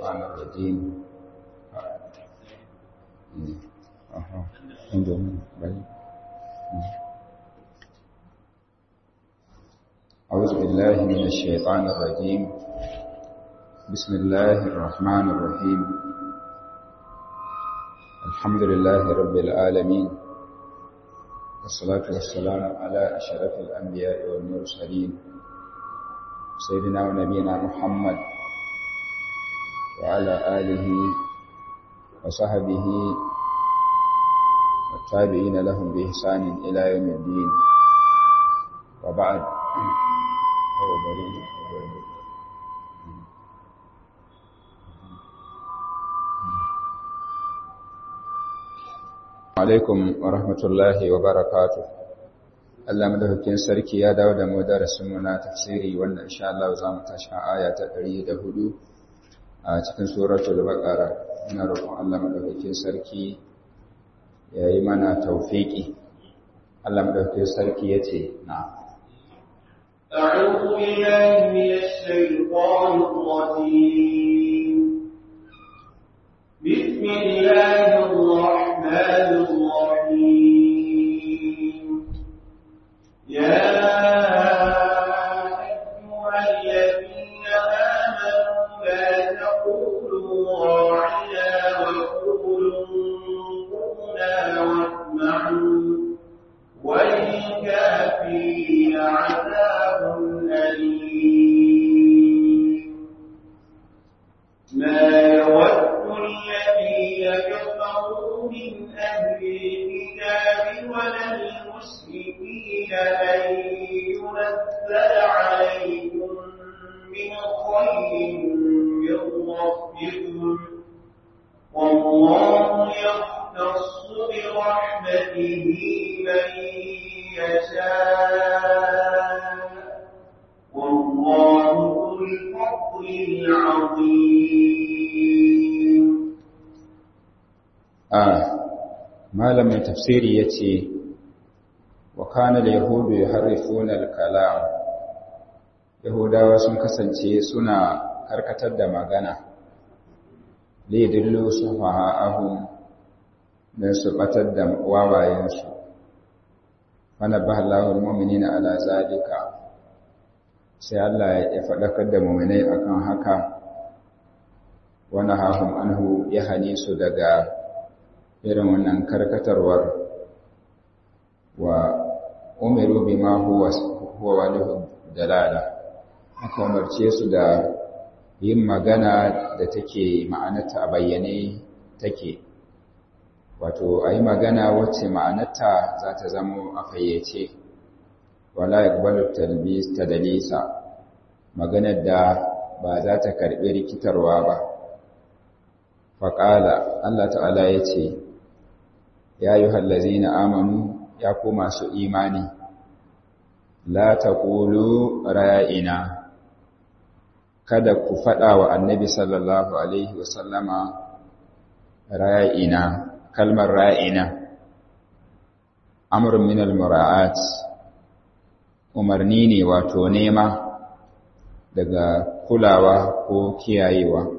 الشيطان الرجيم أها عندهم أعوذ بالله من الشيطان الرجيم بسم الله الرحمن الرحيم الحمد لله رب العالمين والصلاة والسلام على أشرف الأنبياء والمرسلين سيدنا ونبينا محمد وعلى آله وصحبه والتابعين لهم بإحسان إلى يوم الدين وبعد alaikum wa rahmatullahi wa barakatu Allah madaukakin sarki ya dawo da mu darasin mu na tafsiri wanda insha Allah za mu tashi aya ta 104 a cikin suratul baqara ina roƙon Allah madaukakin sarki ya yi mana tawfiki Allah madaukakin sarki yace na أعوذ بالله من الشيطان الرجيم بسم الله الرحمن الرحيم يا أيها الذين آمنوا لا تقولوا راعنا وقولوا انظرنا واسمعوا وللكافرين عذاب أليم ما يود الذين كفروا من أهل الكتاب ولا المشركين أن ينزل عليكم من خير من ربكم والله يختص برحمته من يشاء والله ذو الفضل العظيم آه malamin tafsiri yace wa kana al-yahudu yuharrifuna al-kalam yahudawa sun kasance suna karkatar da magana li dillu sufaha'ahum dan su batar da wawayensu wana bahallahu al-mu'minina ala zalika sai Allah ya faɗakar da mu'minai akan haka wana hahum anhu ya hane su daga irin wannan karkatarwar wa umiru bima huwa huwa walihu dalala aka umarce su da yin magana da take ma'anarta a bayyane take wato a yi magana wacce ma'anarta za ta zamo a fayyace wala yakbalu talbis tadalisa maganar da ba za ta karbi rikitarwa ba faqala Allah ta'ala yace ya ayyuhal ladzina amanu ya ku masu imani la taqulu ra'ina kada ku fada wa annabi sallallahu alaihi wasallama ra'ina kalmar ra'ina amrun min al-mura'at umarni ne wato nema daga kulawa ko kiyayewa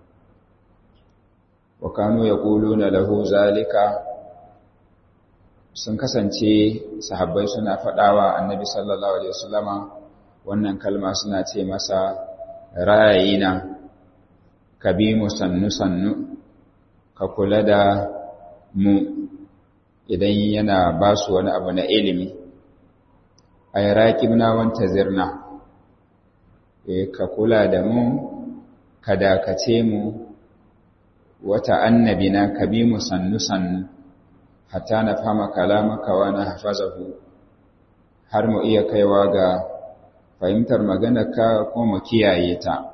wa kanu yaquluna lahu zalika sun kasance sahabbai suna fadawa annabi sallallahu alaihi wasallama wannan kalma suna ce masa ra'ayina kabimu sannu sannu ka kula da mu idan yana ba su wani abu na ilimi a yi raƙibna wanta zirna ka kula da mu ka dakace mu wata annabina ka bi mu sannu-sannu hatta na fama kalamaka wa na hafazahu har mu iya kaiwa ga fahimtar maganarka ko mu kiyaye ta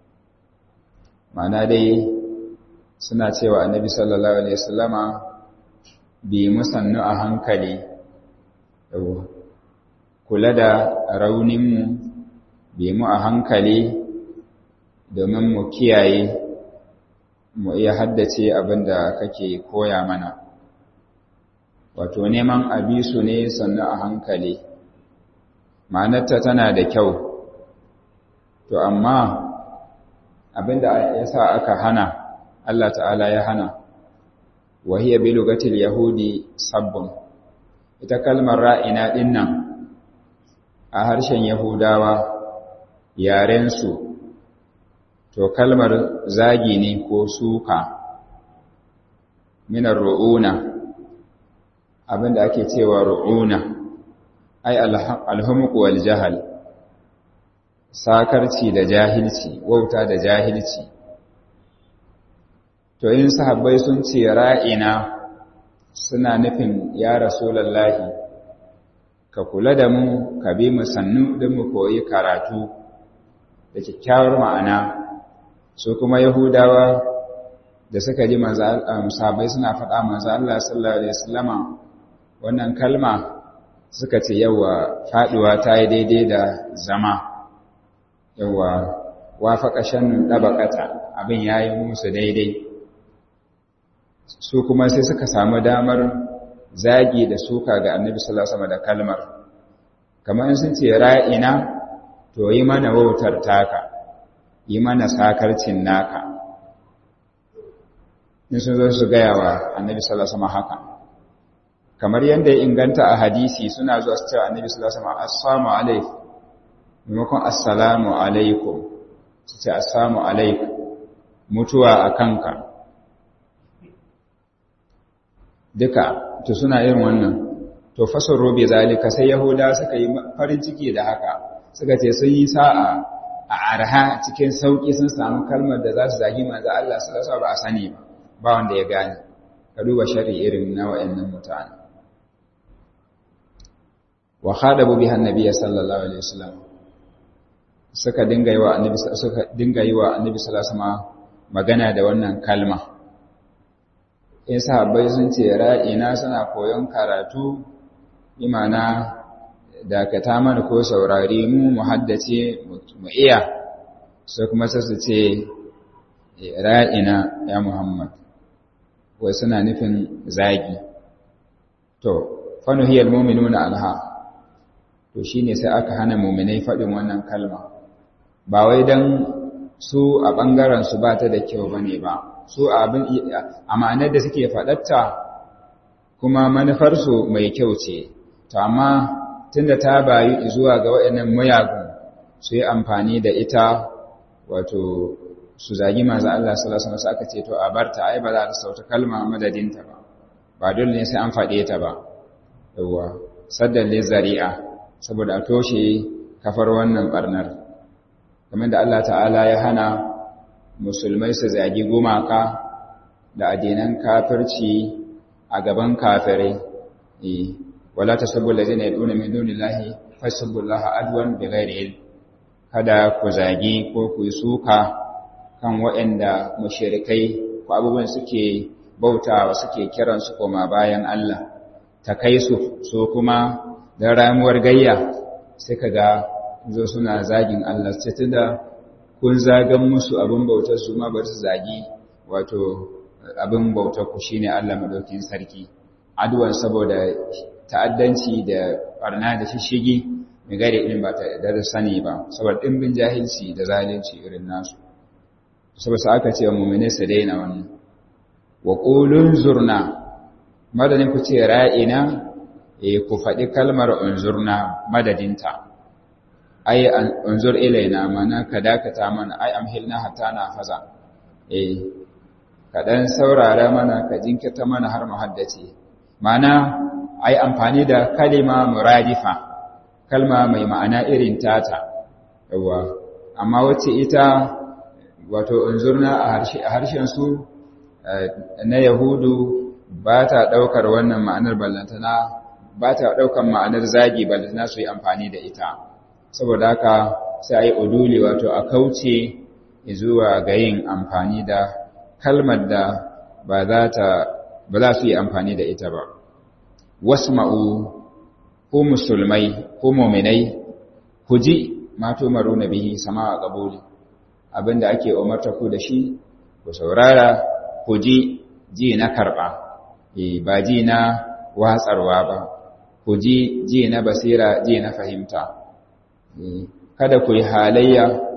mana dai suna cewa annabi sallallahu alaihi wasallama bi musannu a hankali kula da rauninmu bi mu a hankali domin mu kiyaye mu iya haddace abin da kake koya mana wato neman abisu ne sannu a hankali ma'anarta tana da kyau to amma abinda ya sa aka hana Allah ta'ala ya hana wahiyya bi lugatil yahudi sabbun ita kalmar ra'ina dinnan a harshen yahudawa yarensu to kalmar zagi ne ko suka minar ru'una abinda ake cewa ru'una ai alhumq wal jahal sakarci da jahilci wauta da jahilci to in sahabbai sun ce ra'ina suna nufin ya rasulullahi ka kula da mu ka bi mu sannu don mu koyi karatu da kyakkyawar ma'ana su kuma yahudawa da suka ji sahabbai suna faɗa manzo Allah sallallahu alaihi wasallama wannan kalma suka ce yawa faduwa ta yi daidai da zama yawa wafaka shan ɗabaƙata abin ya yi musu daidai su kuma sai suka samu damar zagi da suka ga annabi sallallahu da kalmar kamar sun ce ra'ina to yi mana wautar taka yi mana sakarcin naka in sun zo su gaya wa annabi sallallahu haka kamar yadda ya inganta a hadisi suna zuwa su cewa annabi sallallahu alaihi wasallam assalamu alaikum maimakon assalamu alaikum su ce assalamu alaikum mutuwa a kanka duka to suna yin wannan to fasar robe zalika sai yahuda suka yi farin ciki da haka suka ce sun yi sa'a a arha cikin sauki sun samu kalmar da za su zagi manzo Allah sallallahu alaihi ba a sani ba ba wanda ya gane ka duba shari irin na wayannan mutane wa khadabu biha annabiy sallallahu alaihi wasallam suka dinga yi wa annabi suka dinga yi wa annabi sallallahu alaihi wasallam magana da wannan kalma in sahabbai sun ce ra'ina suna koyon karatu imana dakata mana ko saurari mu mu haddace mu iya sai kuma sai su ce ra'ina ya Muhammad wai suna nufin zagi to fanuhiyal mu'minuna anha to shine sai aka hana mu'minai faɗin wannan kalma ba wai dan su a ɓangaren su ba ta da kyau bane ba su abin amanar da suke faɗatta kuma manufarsu mai kyau ce to amma tunda ta bayu zuwa ga waɗannan mayagun su yi amfani da ita wato su zagi manzo Allah sallallahu alaihi wasallam aka ce to a barta ai ba za ta sauta kalma madadinta ba ba dole ne sai an faɗe ta ba yawa saddan zari'a saboda a toshe kafar wannan barnar kamar da Allah ta'ala ya hana musulmai su zagi gumaka da addinan kafirci a gaban kafirai wala tasubbu allazina yad'una min dunillahi fasubbu allaha adwan bighairi ilm kada ku zagi ko ku yi suka kan waɗanda mushrikai ko abubuwan suke bautawa suke kiran su koma bayan Allah ta kai su so kuma da ramuwar gayya sai kaga zo suna zagin Allah sai tunda kun zagan musu abin bautar su ma bar su zagi wato abin bautar ku shine Allah madaukin sarki adwan saboda ta'addanci da barna da shishigi mai gare irin ba ta da sani ba saboda dimbin jahilci da zalunci irin nasu saboda aka ce mu'mine su daina wannan wa qulun zurna madadin ku ce ra'ina eh ku faɗi kalmar unzurna madadinta ai unzur ilaina mana ka dakata mana ai amhilna hatta na faza eh ka dan saurara mana ka jinkirta mana har mu haddace mana ai amfani da kalima muradifa kalma mai ma'ana irin tata yawa amma wacce ita wato unzurna a harshe a harshen su na yahudu ba ta daukar wannan ma'anar ballantana ba ta daukar ma'anar zagi ballantana su yi amfani da ita saboda haka sai a yi uduli wato a kauce zuwa ga yin amfani da kalmar da ba za su yi amfani da ita ba wasma'u ku musulmai ku muminai ku ji mato maru na bihi sama a ƙabuli abinda ake umarta ku da shi ku saurara ku ji ji na karɓa ba ji na watsarwa ba ku ji ji na basira ji na fahimta kada ku yi halayya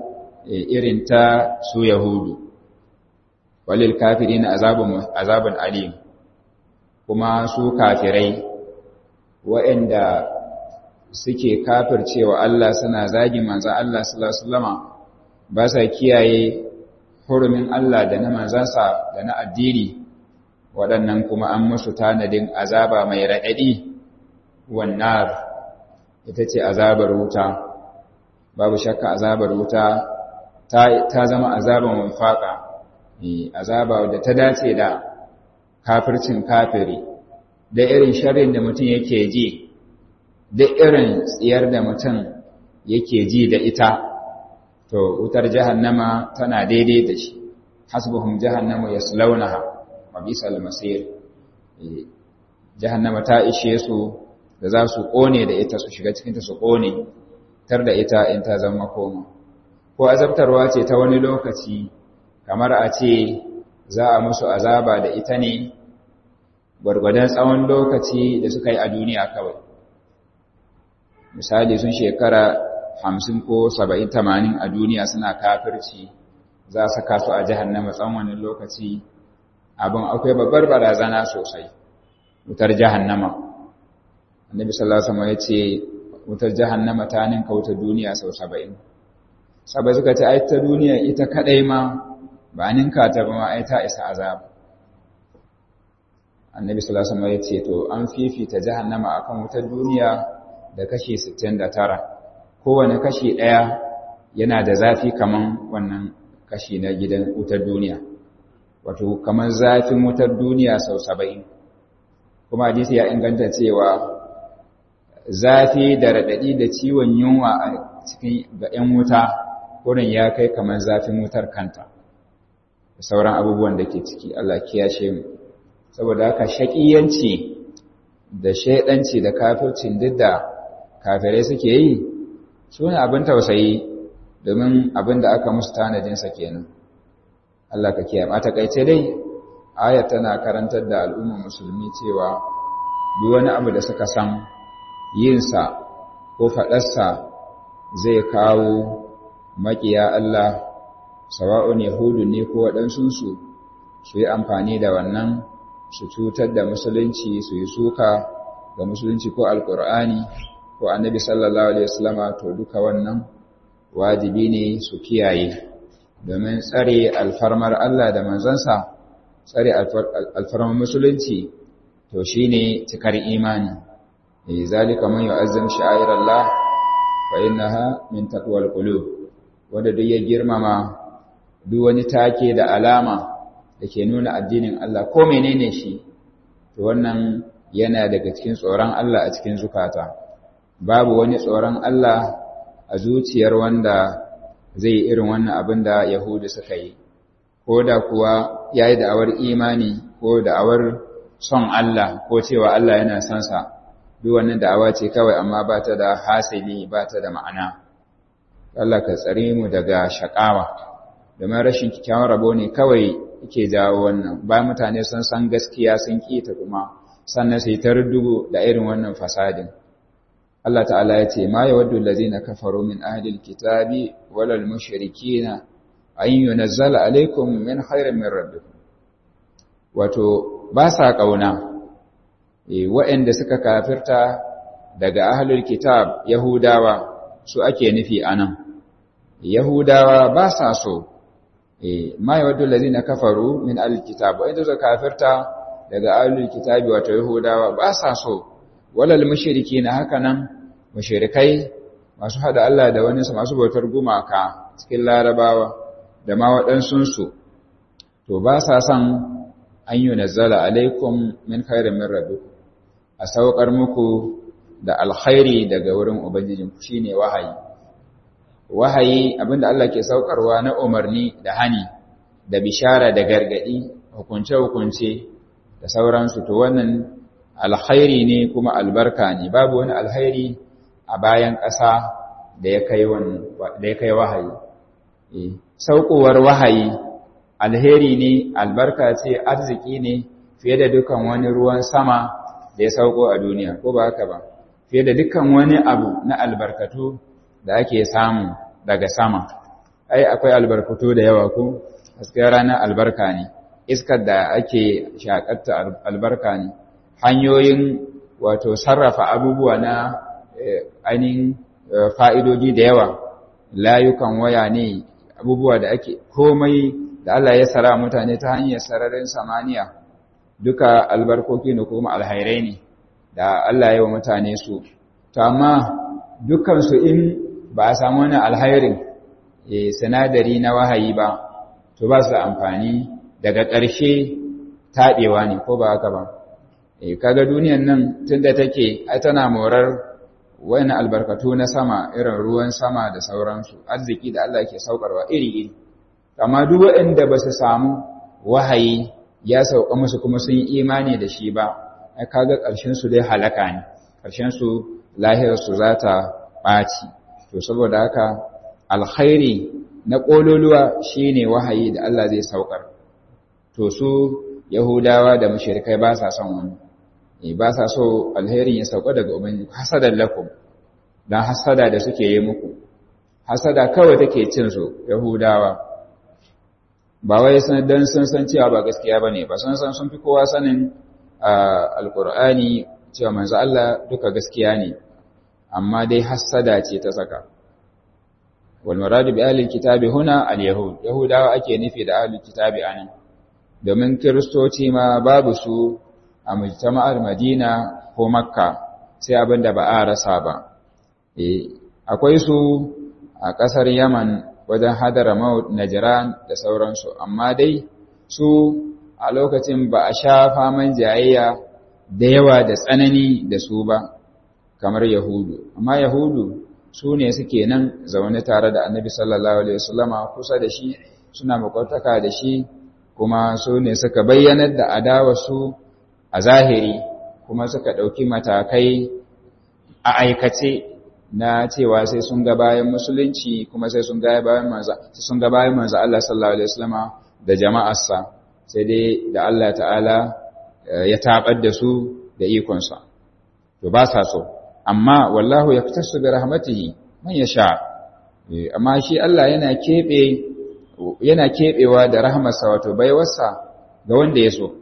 irin ta su yahudu walil kafirin azabun azabun alim kuma su kafirai waɗanda suke kafircewa Allah suna zagin manzon Allah sallallahu alaihi wasallama ba sa kiyaye hurumin Allah da na manzansa da na addini waɗannan kuma an musu tanadin azaba mai raɗaɗi wannan ita ce azabar wuta babu shakka azabar wuta ta zama azabar mafaka azaba da ta dace da kafircin kafiri da irin sharrin da mutum yake ji da irin tsiyar da mutum yake ji da ita to wutar jahannama tana daidai da shi hasbuhum jahannamu yaslaunaha wa bisal masir jahannama ta ishe su da za su kone da ita su shiga cikin ta su kone tar da ita in ta zama koma ko azabtarwa ce ta wani lokaci kamar a ce za a musu azaba da ita ne gwargwadon tsawon lokaci da suka yi a duniya kawai misali sun shekara hamsin ko saba'in tamanin a duniya suna kafirci za a saka su a jahannama tsawon wani lokaci abin akwai babbar barazana sosai wutar jahannama annabi sallallahu alaihi wasallam ya ce wutar jahannama ta ninka wutar duniya sau saba'in sabai suka ce ai ta duniya ita kadai ma ba ninka ta ba ma ai ta isa azab annabi sallallahu alaihi wasallam ya ce to an fifita jahannama akan wutar duniya da kashi 69 kowane kashi ɗaya yana da zafi kaman wannan kashi na gidan wutar duniya wato kaman zafin wutar duniya sau saba'in kuma hadisi ya inganta cewa zafi da raɗaɗi da ciwon yunwa a cikin ga 'yan wuta wurin ya kai kaman zafin wutar kanta da sauran abubuwan da ke ciki Allah kiyashe mu saboda haka shaƙiyanci da shaidanci da kafircin duk da kafirai suke yi su ne abin tausayi domin abin da aka musu tanadinsa kenan Allah ka kiyaye a takaice dai ayat tana karantar da al'ummar musulmi cewa duk wani abu da suka san yinsa ko faɗarsa zai kawo maƙiya Allah sawa'un yahudu ne ko waɗansunsu su yi amfani da wannan su cutar da musulunci su yi suka ga musulunci ko alƙur'ani ko annabi sallallahu alaihi wasallama to duka wannan wajibi ne su kiyaye domin tsare alfarmar Allah da manzansa tsare alfarmar musulunci to shine cikar imani eh zalika man yu'azzim sha'airallah fa innaha min taqwal qulub wanda duk ya girmama duk wani take da alama da ke nuna addinin Allah ko menene shi to wannan yana daga cikin tsoron Allah a cikin zukata babu wani tsoron Allah a zuciyar wanda zai irin wannan abin da Yahudu suka yi, ko da kuwa ya yi da'awar imani ko da'awar son Allah ko cewa Allah yana son sa, duk wannan da'awa ce kawai amma ba ta da hasili ba ta da ma'ana. Allah ka tsare mu daga shaƙawa, domin rashin kyakkyawan rabo ne kawai yake jawo wannan, ba mutane sun san gaskiya sun ƙi ta kuma, sannan sai ta rudugu da irin wannan fasadin. Allah ta'ala ya ce, Ma ya waddu lazina kafaru min ahlil kitabi walal mushrikina an yunazzala alaikum min khairin min rabbikum. Wato, ba sa ƙauna, e, waɗanda suka kafirta daga ahlul kitab Yahudawa su ake nufi a nan. Yahudawa ba sa so, e, ma ya waddu lazina kafaru min ahlil kitab, waɗanda suka kafirta daga ahlul kitabi wato Yahudawa ba sa so, walal mushriki na haka nan mushrikai masu hada Allah da wani masu bautar gumaka cikin larabawa da ma waɗansunsu to ba sa son an yi nazzala alaikum min khairin min rabbikum a saukar muku da alkhairi daga wurin ubangijinku shine wahayi wahayi abinda Allah ke saukarwa na umarni da hani da bishara da gargadi hukunce hukunce da sauransu to wannan alkhairi ne kuma albarka ne babu wani alkhairi a bayan ƙasa da ya kai da ya kai wahayi saukowar wahayi alheri ne albarka ce arziki ne fiye da dukan wani ruwan sama da ya sauko a duniya ko ba haka ba fiye da dukan wani abu na albarkatu da ake samu daga sama ai akwai albarkatu da yawa ko hasken rana albarka ne iskar da ake shakatta albarka ne hanyoyin wato sarrafa abubuwa na ainihin fa'idodi da yawa layukan waya ne abubuwa da ake komai da Allah ya sara mutane ta hanyar sararin samaniya duka albarkoki ne kuma alhairai ne da Allah ya wa mutane su to amma dukansu in ba a samu wani alhairin sinadari na wahayi ba to ba su da amfani daga ƙarshe taɓewa ne ko ba haka ba kaga duniyan nan tunda take ai tana morar wani albarkatu na sama irin ruwan sama da sauransu arziki da Allah ke saukarwa iri-iri amma duk waɗanda ba su samu wahayi ya sauka musu kuma sun yi imani da shi ba ai kaga ƙarshen su dai halaka ne ƙarshen su lahirar su za ta ɓaci to saboda haka alkhairi na ƙololuwa shine wahayi da Allah zai saukar to su yahudawa da mushrikai ba sa son wani ba sa so alherin ya sauka daga ubangiji hasadan lakum dan hasada da suke yi muku hasada kawai take cin su yahudawa ba wai san dan sun san cewa ba gaskiya bane ba sun san sun fi kowa sanin alqur'ani cewa manzo Allah duka gaskiya ne amma dai hasada ce ta saka wal muradu bi ahli kitabi huna al yahud yahudawa ake nufi da ahli kitabi anan domin kiristoci ma babu su a mujtama'ar Madina ko Makka sai abin da ba a rasa ba. akwai su a ƙasar Yaman wajen Hadramaut, Najran da sauransu, amma dai su a lokacin ba a sha faman jayayya da yawa da tsanani da su ba, kamar Yahudu. Amma Yahudu su ne suke nan zaune tare da Annabi sallallahu Alaihi wasallama kusa da shi, suna makwataka da shi, kuma su ne suka bayyanar da adawarsu a zahiri kuma suka ɗauki matakai a aikace na cewa sai sun ga bayan musulunci kuma sai sun ga bayan manzo sun ga bayan manzo Allah sallallahu alaihi wasallama da jama'arsa sai dai da Allah ta'ala ya tabar da su da ikon sa to ba sa so amma wallahu yaktasu bi rahmatihi man yasha amma shi Allah yana kebe yana kebewa da rahmarsa wato baiwarsa ga wanda ya so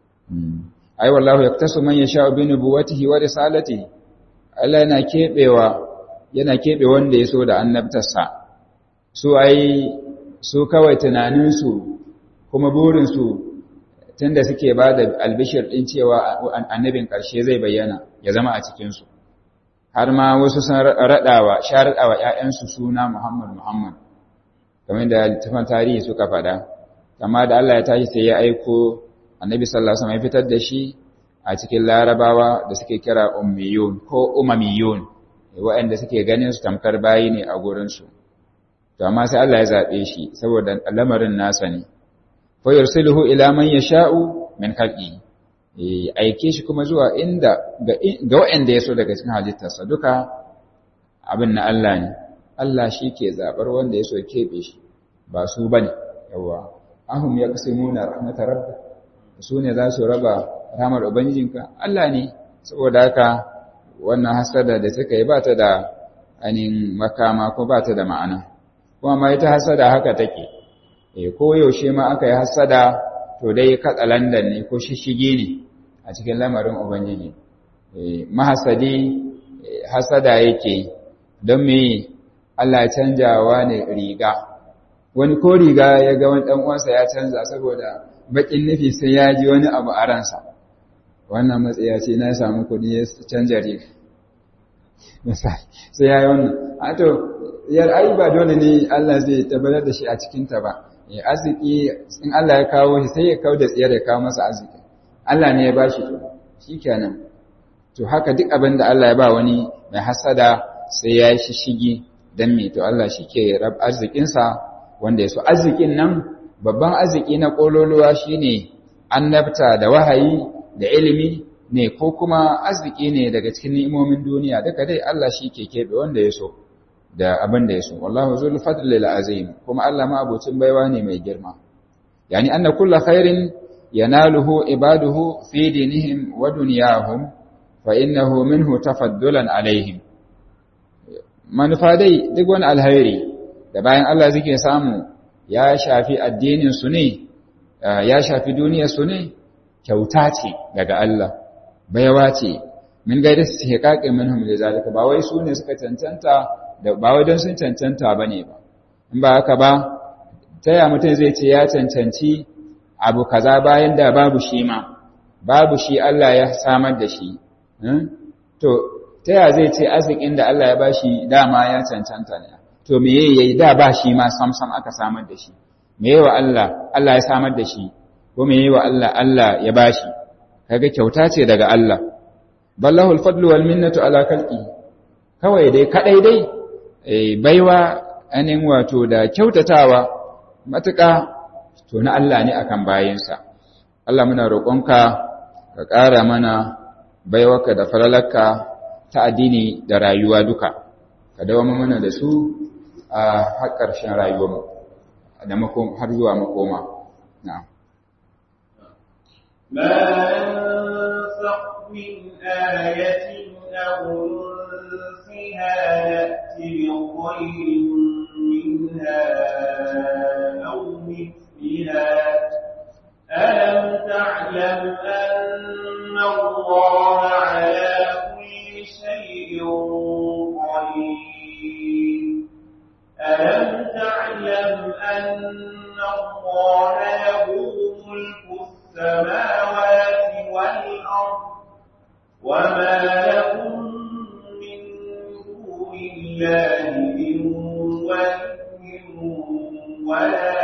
ai wallahu yaktasu man yasha bi nubuwatihi wa risalatihi Allah yana kebewa yana kebe wanda ya so da annabtarsa su ai su kawai tunanin su kuma burin su tunda suke ba da albishir din cewa annabin karshe zai bayyana ya zama a cikin su har ma wasu sun radawa sharadawa ƴaƴansu suna Muhammad Muhammad kamar da littafin tarihi suka faɗa amma da Allah ya tashi sai ya aiko annabi sallallahu alaihi wasallam ya fitar da shi a cikin larabawa da suke kira ummiyun ko umamiyun waɗanda suke ganin su tamkar bayi ne a gurin su to amma sai Allah ya zabe shi saboda lamarin nasa ne fa yursiluhu ila man yasha'u min khalqi aike shi kuma zuwa inda ga waɗanda ya so daga cikin halittarsa duka abin na Allah ne Allah shi ke zabar wanda ya so keɓe shi ba su bane yawa ahum yaqsimuna rahmatar rabbik su ne za su raba ramar Ubangijinka, Allah ne, saboda haka wannan hasada da suka yi ba ta da ainihin makama ko ba ta da ma'ana. Kuma ma ita hasada haka take, e, ko yaushe ma aka yi hasada to dai katsalandan ne ko shishigi ne a cikin lamarin Ubangiji. E, mahasadi hasada yake don me Allah canjawa ne riga. Wani ko riga ya ga wani ɗan'uwansa ya canza saboda bakin nufi sai ya ji wani abu a ransa wannan matsaya ce na samu kudi ya canja riga sai ya yi wannan a to yar ai ba dole ne Allah zai tabbatar da shi a cikinta ba ya arziki in Allah ya kawo shi sai ya kawo da tsiyar ya kawo masa arziki Allah ne ya ba shi to shi kenan to haka duk abin da Allah ya ba wani mai hasada sai ya yi shishigi don me to Allah shi ke rab arzikinsa wanda ya so arzikin nan babban arziki na ƙololuwa shine annabta da wahayi da ilimi ne ko kuma arziki ne daga cikin ni'imomin duniya duka dai Allah shi ke keɓe wanda ya so da abin da ya so wallahu zul fadlil azim kuma Allah ma abocin baiwa ne mai girma yani anna kullu khairin yanaluhu ibaduhu fi dinihim wa dunyahum fa innahu minhu tafaddulan alaihim manufa dai duk wani alhairi da bayan Allah suke samu ya shafi addinin su ne ya shafi duniyar su ne kyauta ce daga Allah baiwa ce min gaida su hiƙaƙe minhum da zalika ba wai su ne suka cancanta da ba wai don sun cancanta bane ba in ba haka ba ta ya mutum zai ce ya cancanci abu kaza bayan da babu shi ma babu shi Allah ya samar da shi to ta ya zai ce arzikin da Allah ya bashi dama ya cancanta ne to me yayi da ba shi ma samsam aka samar da shi me yayi wa Allah Allah ya samar da shi ko me yayi wa Allah Allah ya bashi kaga kyauta ce daga Allah ballahul fadlu wal minnatu ala khalqi kawai dai kadai dai baiwa anin wato da kyautatawa matuƙa to na Allah ne akan bayinsa Allah muna roƙonka ka ƙara mana baiwarka da falalarka ta addini da rayuwa duka ka dawo mana da su a har ƙarshen rayuwarmu da har zuwa makoma na'am ما ننسخ من آية أو ننسها نأتي بخير منها أو مثلها ألم تعلم أن الله على كل شيء قدير ألم تعلم أن الله له ملك السماوات والأرض وما لهم من دون الله من ولي ولا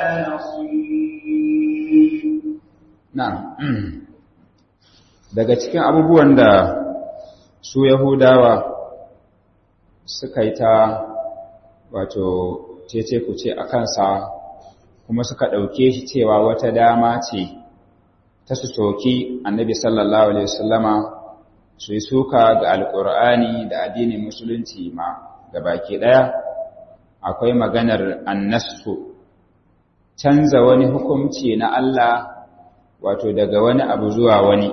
نصير Na'am, daga cikin abubuwan da su Yahudawa suka yi ta wato cece kuce a kansa kuma suka ɗauke shi cewa wata dama ce ta su soki annabi sallallahu Alaihi wasallama su yi suka ga alƙur'ani da addinin musulunci ma ga baki ɗaya akwai maganar annasu canza wani hukunci na Allah wato daga wani abu zuwa wani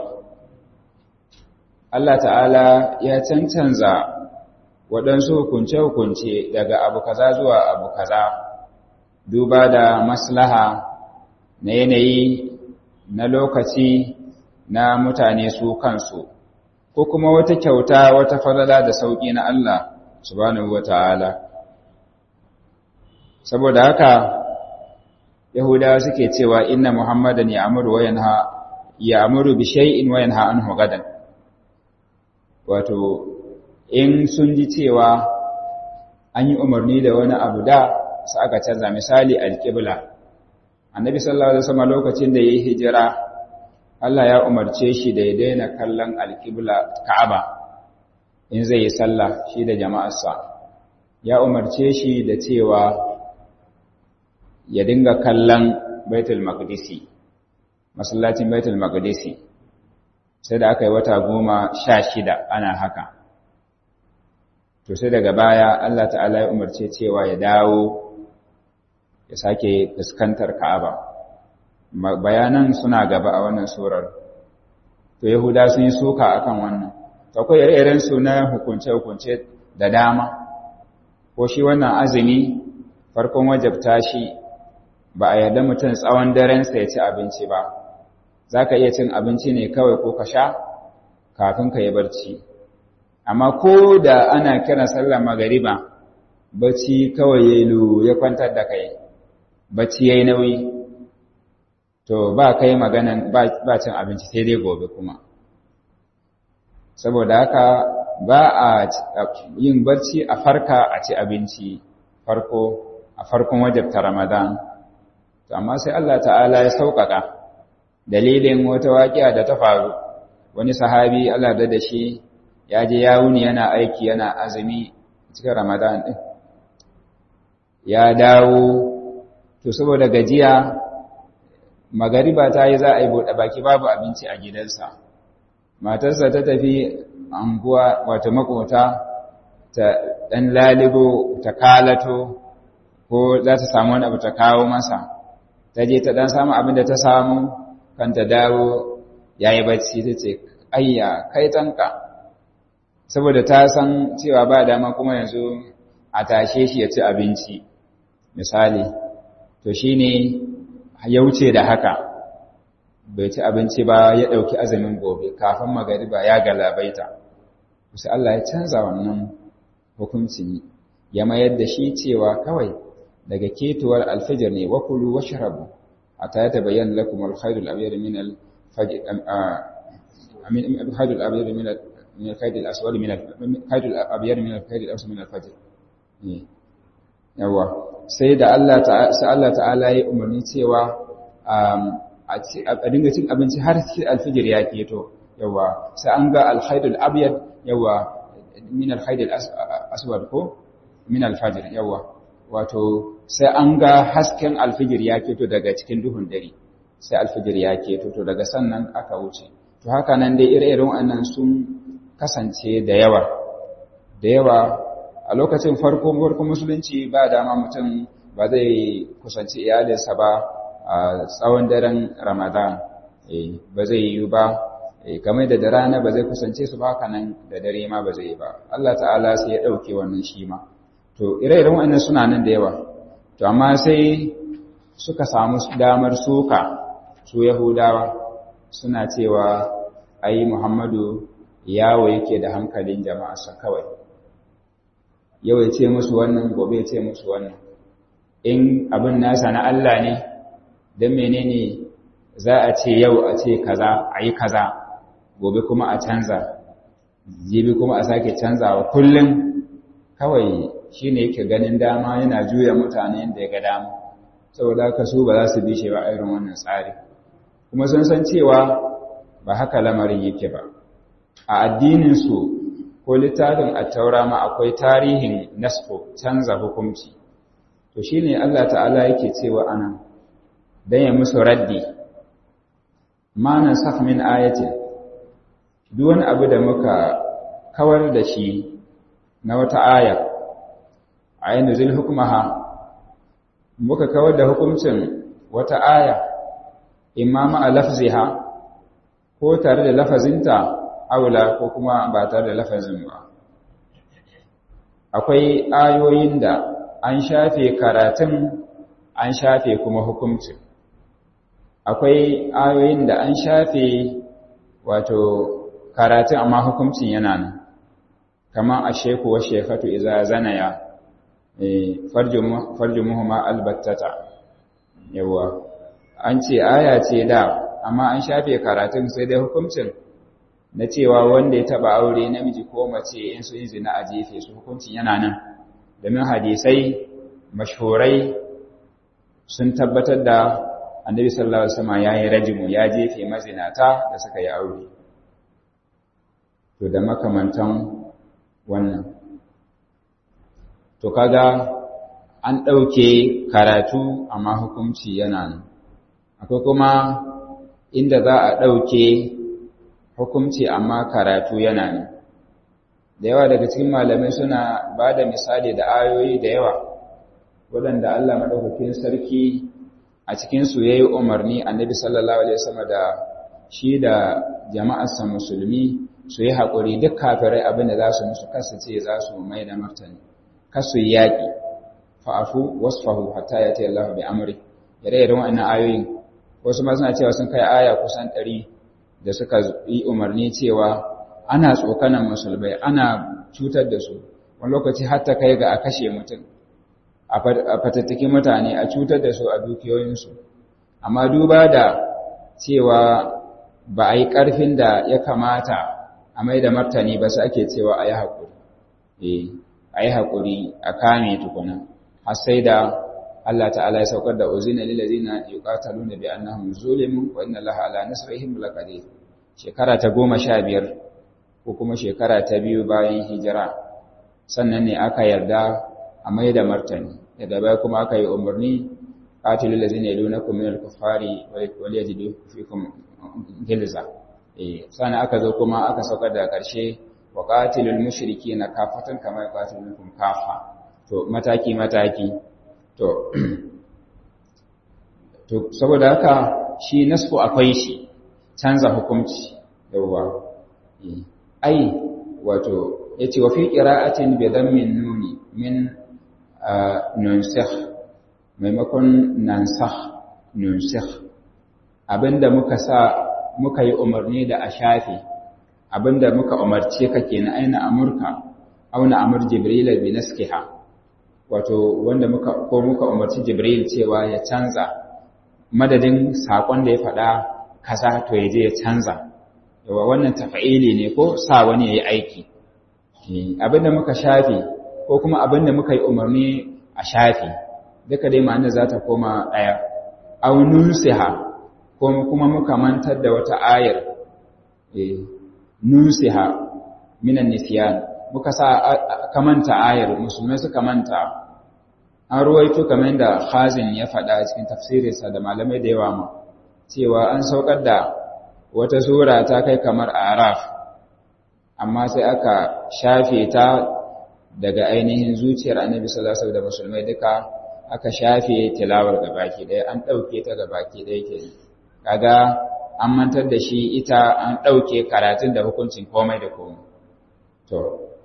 Allah ta'ala ya cancanza waɗansu hukunce-hukunce daga abu kaza zuwa abu kaza duba da maslaha na yanayi na lokaci na mutane su kansu ko kuma wata kyauta wata falala da sauƙi na Allah subhanahu wa ta'ala saboda haka Yahudawa suke cewa inna Muhammadan ya'muru wa yanha ya'muru bi shay'in wa yanha anhu gadan wato in sun ji cewa an yi umarni da wani abu da su aka canza misali alqibla Annabi sallallahu alaihi wasallam lokacin da yayi hijira Allah ya umarce shi da ya daina kallon alqibla Ka'aba in zai yi sallah shi da jama'arsa ya umarce shi da cewa ya dinga kallon baitul maqdisi masallacin baitul maqdisi sai da aka yi wata goma sha shida ana haka to sai daga baya Allah ta'ala ya umarce cewa ya dawo ya sake fuskantar ka'aba bayanan suna gaba a wannan surar to yahuda sun yi suka akan wannan to akwai ire-iren su na hukunce-hukunce da dama ko shi wannan azumi farkon wajabta shi ba a yarda mutum tsawon darensa ya ci abinci ba za ka iya cin abinci ne kawai ko ka sha kafin ka yi barci amma ko da ana kira sallar magariba bacci kawai ya yi ya kwantar da kai bacci ya yi nauyi to ba kai maganan ba cin abinci sai dai gobe kuma saboda haka ba a yin barci a farka a ci abinci farko a farkon wajabta ramadan to amma sai Allah ta'ala ya sauƙaƙa dalilin wata waƙiya da ta faru wani sahabi Allah da da shi ya je ya wuni yana aiki yana azumi cikin ramadan ɗin ya dawo to saboda gajiya magariba ta yi za a yi buɗe baki babu abinci a gidansa matarsa ta tafi anguwa wata makota ta ɗan lalibo ta kalato ko za ta samu wani abu ta kawo masa ta je ta ɗan samu abin da ta samu kan ta dawo ya yi bacci ta ce ayya kai tanka saboda ta san cewa ba dama kuma yanzu a tashe shi ya ci abinci misali to shine ya wuce da haka bai ci abinci ba ya ɗauki azumin gobe kafin magariba ya galabaita sai Allah ya canza wannan hukunci ya mayar da shi cewa kawai daga ketuwar alfijir ne wa kulu washrabu hatta ya tabayyana lakum al-khayr al-abyad min al-fajr amin al-khayr al-abyad min min al-khayr al-aswad min al-khayr al-abyad min al-khayr al-aswad min al-fajr yawa sai da Allah ta'ala sai Allah ta'ala ya umarni cewa a dinga cin abinci har sai alfijir ya keto yawa sai an ga al-khayr al-abyad yawa min al-khayr al-aswad ko min al-fajr yawa wato sai an ga hasken alfijir ya keto daga cikin duhun dare sai alfijir ya keto to daga sannan aka wuce to haka nan dai ire-iren wannan sun kasance da yawa da yawa a lokacin farko farko musulunci ba dama mutum ba zai kusanci iyalinsa ba a tsawon daren ramadan ba zai yi ba game da da rana ba zai kusance su ba haka nan da dare ma ba zai yi ba Allah ta'ala sai ya ɗauke wannan shi ma to ire-iren wannan suna nan da yawa to amma sai suka samu damar suka su yahudawa suna cewa ai muhammadu yawo yake da hankalin jama'arsa kawai yau ya ce musu wannan gobe ya ce musu wannan in abin nasa na Allah ne don menene za a ce yau a ce kaza a yi kaza gobe kuma a canza jibi kuma a sake canzawa kullum kawai shi ne yake ganin dama yana juya mutane yadda ya ga dama saboda haka su ba za su bi shi ba irin wannan tsari kuma sun san cewa ba haka lamarin yake ba a addininsu ko littafin attaura ma akwai tarihin nasfo canza hukunci to shi ne Allah ta'ala yake cewa anan don ya musu raddi ma nan min ayatin duk wani abu da muka kawar da shi na wata aya a yin zil hukumaha muka kawar da hukuncin wata aya imma ma'a lafziha ko tare da lafazinta aula ko kuma ba tare da lafazin ba akwai ayoyin da an shafe karatun an shafe kuma hukuncin akwai ayoyin da an shafe wato karatun amma hukuncin yana nan kamar a sheku wa shekatu iza zanaya farjumuhuma albattata yawa an ce aya ce da amma an shafe karatun sai dai hukuncin na cewa wanda ya taba aure namiji ko mace in su yi zina a jefe su hukuncin yana nan domin hadisai mashhurai sun tabbatar da annabi sallallahu alaihi wasallam yayi rajimu ya jefe mazinata da suka yi aure to da makamantan wannan to kaga an ɗauke karatu amma hukunci yana nan akwai kuma inda za a ɗauke hukunci amma karatu yana nan da yawa daga cikin malamai suna ba da misali da ayoyi da yawa waɗanda Allah maɗaukakin sarki a cikinsu ya yi umarni annabi sallallahu alaihi wasallam da shi da jama'arsa musulmi su yi haƙuri duk kafirai abin da za su musu kasu ce za su mai da martani kasu yi yaƙi fa'afu wasfahu hatta ya tayi Allah bi amri yare irin wannan ayoyin wasu ma suna cewa sun kai aya kusan ɗari da suka yi umarni cewa ana tsokanan musulmai ana cutar da su wani lokaci har ta kai ga a kashe mutum a fatattaki mutane a cutar da su a dukiyoyinsu amma duba da cewa ba a yi ƙarfin da ya kamata a mai da martani ba su ake cewa a yi haƙuri a yi haƙuri a kame tukuna har sai da Allah ta'ala ya saukar da uzina lillazina yuqataluna bi annahum zulimu wa inna Allaha ala nasrihim laqadir shekara ta goma sha biyar ko kuma shekara ta biyu bayan hijira sannan ne aka yarda a mai da martani daga baya kuma aka yi umarni qatilul ladzina yalunakum minal kuffari wal yajidu fikum gilza eh sannan aka zo kuma aka saukar da ƙarshe wa qatilul mushrikeena kafatan kama yaqatilukum kafa to mataki mataki to to saboda haka shi nasfu akwai shi canza hukunci yawa ai wato yace wa fi qira'atin bi dhammin nuni min nunsikh maimakon nansah nunsikh abinda muka sa muka yi umarni da a shafe abinda muka umarce ka kenan aina amurka auna amur jibril bi naskiha wato wanda muka ko muka umarci jibril cewa ya canza madadin sakon da ya faɗa kaza to ya je ya canza yawa wannan tafa'ili ne ko sa wani yayi aiki abinda muka shafe ko kuma abinda muka yi umarni a shafe duka dai ma'ana za ta koma ɗaya aunun siha ko kuma muka mantar da wata ayar nusiha minan nisyan muka sa kamanta ayar musulmai suka manta an ruwaito kamar da khazin ya faɗa cikin tafsirinsa da malamai da yawa ma cewa an saukar da wata sura ta kai kamar araf amma sai aka shafe ta daga ainihin zuciyar annabi sallallahu alaihi wasallam da musulmai duka aka shafe tilawar gabaki ɗaya an ɗauke ta gabaki ɗaya ke kaga an mantar da shi ita an ɗauke karatun da hukuncin komai da komai to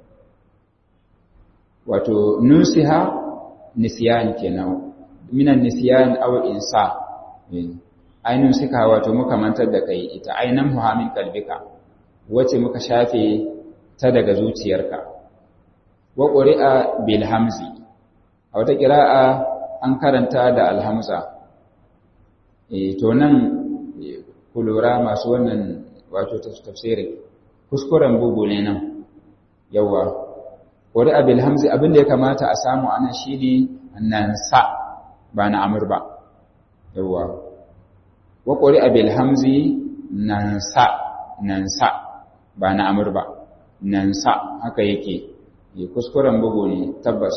wato nusiha nisyan kenan minan nisyan aw insa ainun suka wato muka mantar da kai ita ainan muhammin kalbika wace muka shafe ta daga zuciyarka wa quri'a bil hamzi a wata qira'a an karanta da alhamza eh to nan ku lura masu wannan wato tafsirin kuskuren bugu ne nan yawa quri'a bil hamzi abinda ya kamata a samu anan shine nan sa ba na amur ba yawa wa quri'a bil hamzi nan sa nan sa ba na amur ba nan sa haka yake yi kuskuren bugu ne tabbas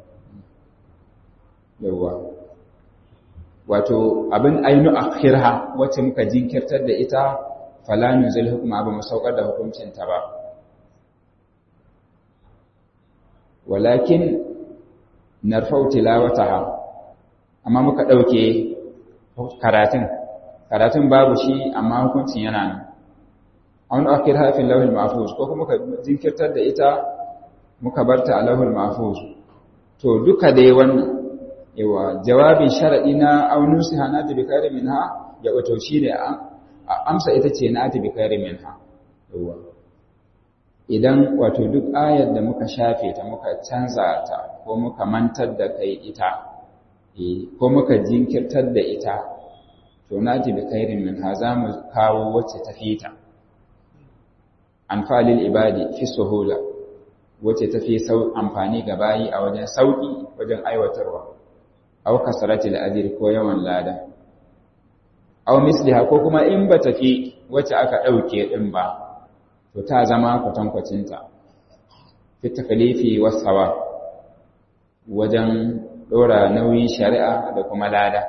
yawa wato abin ainu akhirha wacce muka jinkirtar da ita fala nuzul hukma ba mu saukar da hukuncinta ba walakin narfau tilawataha amma muka dauke karatun karatun babu shi amma hukuncin yana nan an akir hafin lauhul mahfuz ko kuma ka jinkirtar da ita muka barta a lauhul mahfuz to duka dai wannan yawa jawabin sharadi na aunun su hana ta bikari minha ya wato shi ne amsa ita ce na ta bikari minha yawa idan wato duk ayar da muka shafe ta muka canza ta ko muka mantar da kai ita ko muka jinkirtar da ita to na ta bikari minha za mu kawo wacce ta fita anfalil ibadi fi suhula wacce ta fi amfani ga bayi a wajen sauki wajen aiwatarwa aw kasratil ajr ko yawan lada aw misliha ko kuma in ba tafi wacce aka dauke din ba to ta zama kwatankwacin ta fi takalifi was sawa wajen dora nauyin shari'a da kuma lada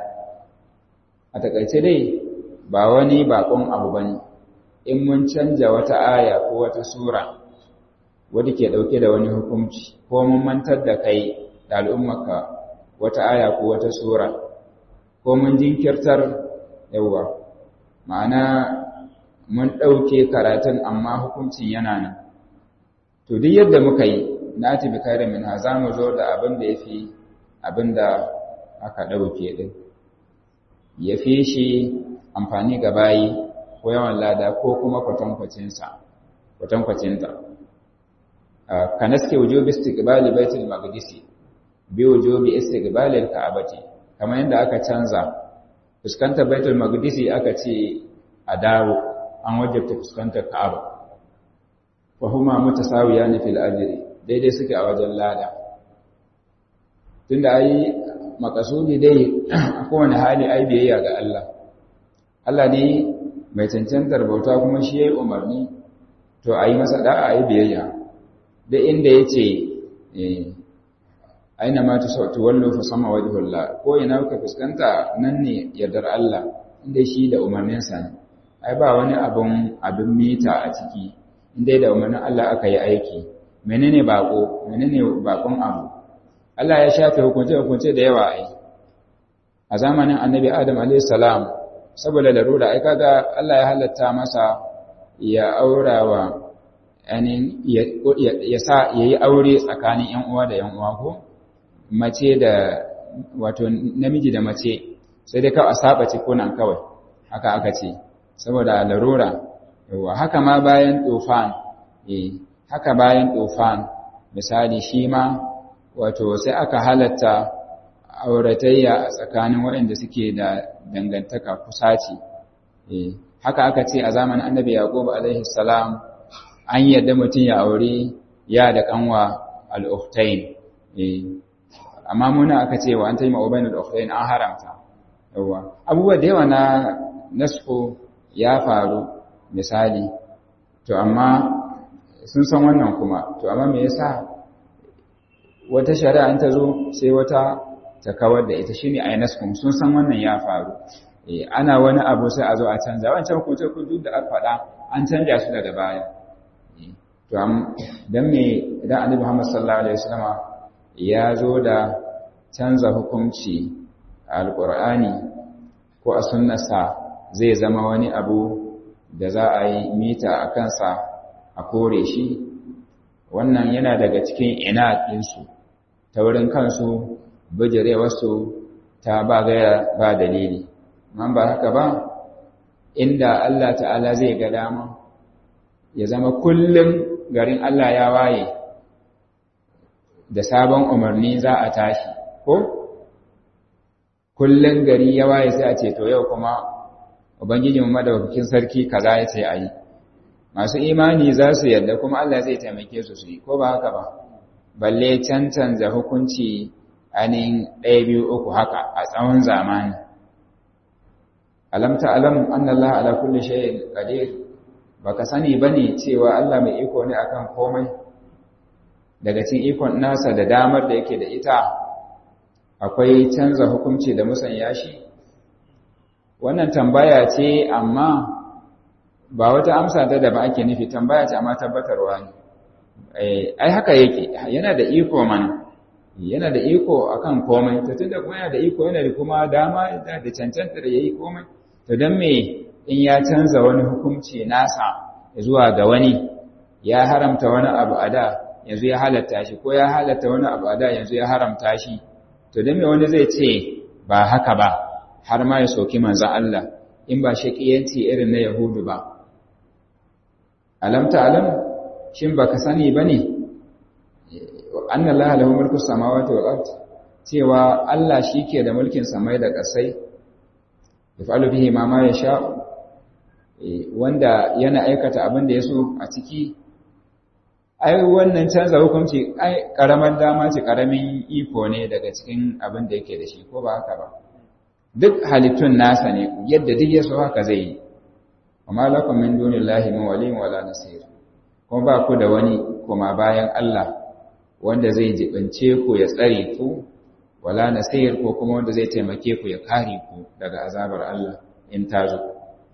a takaice dai ba wani bakon abu bane in mun canja wata aya ko wata sura wadda ke ɗauke da wani hukunci ko mun mantar da kai da al'ummarka wata aya ko wata sura ko mun jinkirtar yawa ma'ana mun ɗauke karatun amma hukuncin yana nan to duk yadda muka yi na tafi kare min ha za mu zo da abin da ya fi abin da aka ɗauke ɗin ya fi shi amfani ga bayi ko yawan lada ko kuma kwatankwacinsa kwatankwacinta ka naske wujubi istiqbali baitul maqdisi bi wujubi istiqbali al-ka'bati kamar yadda aka canza fuskantar baitul maqdisi aka ce a dawo an wajabta fuskantar ka'aba wa huma mutasawiyan fil ajri daidai suke a wajen lada tunda ai makasudi dai a kowane hali ai biyayya ga Allah Allah ne mai cancantar bauta kuma shi ya yi umarni to a yi masa da'a a yi biyayya da inda ya ce aina ma tu wallo fa sama wajhullah ko ina ka fuskanta nan ne yardar Allah inda shi da umarninsa ne ai ba wani abun abin mita a ciki inda da umarnin Allah aka yi aiki menene bako menene bakon abu Allah ya shafe hukunce hukunce da yawa ai a zamanin annabi Adam alayhi salam saboda larura ai kaga Allah ya halatta masa ya aurawa anin ya sa yayi aure tsakanin ƴan uwa da ƴan uwa ko mace da wato namiji da mace sai dai kawai a saba cikunan kawai haka aka ce saboda larura yawa haka ma bayan tufan eh haka bayan tufan misali shi ma wato sai aka halatta auratayya a tsakanin waɗanda suke da dangantaka kusaci eh haka aka ce a zamanin annabi yaqub alaihi salam an yadda mutum ya aure ya da kanwa al-ukhtayn eh amma muna aka ce wa an tayi ma'ubain al-ukhtayn an haramta yawa abubuwa da yawa na nasku ya faru misali to amma sun san wannan kuma to amma me yasa wata shari'a ta zo sai wata ta kawar da ita shine ayi nasku sun san wannan ya faru eh ana wani abu sai a zo a canza wancan hukunce kun duk da aka faɗa an canja su daga baya to am dan me idan Annabi Muhammad sallallahu alaihi wasallama ya zo da canza hukunci a alqur'ani ko a sunnarsa zai zama wani abu da za a yi mita a kansa a kore shi wannan yana daga cikin ina ɗinsu ta wurin kansu bijirewarsu ta ba gaya ba dalili man ba haka ba inda Allah ta'ala zai ga dama ya zama kullum garin Allah ya waye da sabon umarni za a tashi ko kullum gari ya waye sai a ce to yau kuma ubangijin madaukakin sarki kaza ya ce ayi masu imani za su yarda kuma Allah zai taimake su su yi ko ba haka ba balle cancanza hukunci ainihin ɗaya biyu uku haka a tsawon zamani alam ta'lam anna Allah ala kulli shay'in qadir baka sani bane cewa Allah mai iko ne akan komai daga cikin ikon nasa da damar da yake da ita akwai canza hukunci da musanya shi wannan tambaya ce amma ba wata amsa ta da ba ake nufi tambaya ce amma tabbatarwa ne ai haka yake yana da iko mana yana da iko akan komai to tunda kuma yana da iko yana da kuma dama da cancanta da yayi komai to dan me in ya canza wani hukunci nasa zuwa ga wani ya haramta wani abu a da yanzu ya halatta shi ko ya halatta wani abu a da yanzu ya haramta shi to dan me wani zai ce ba haka ba har ma ya soki manzon Allah in ba shakiyanci irin na Yahudu ba alam ta'lam shin baka sani bane anna allaha lahu mulku samawati wal ard cewa Allah shike da mulkin samai da ƙasai yafalu bihi ma ma yasha wanda yana aikata abin da yaso a ciki ai wannan canza hukunci ai karamar dama ce karamin iko ne daga cikin abin da yake da shi ko ba haka ba duk halittun nasa ne yadda duk yaso haka zai yi amma lakum min dunillahi min waliyin wala nasir kuma ba ku da wani kuma bayan Allah wanda zai jibince ku ya tsare ku wala nasir ko kuma wanda zai taimake ku ya kare ku daga azabar Allah in ta zo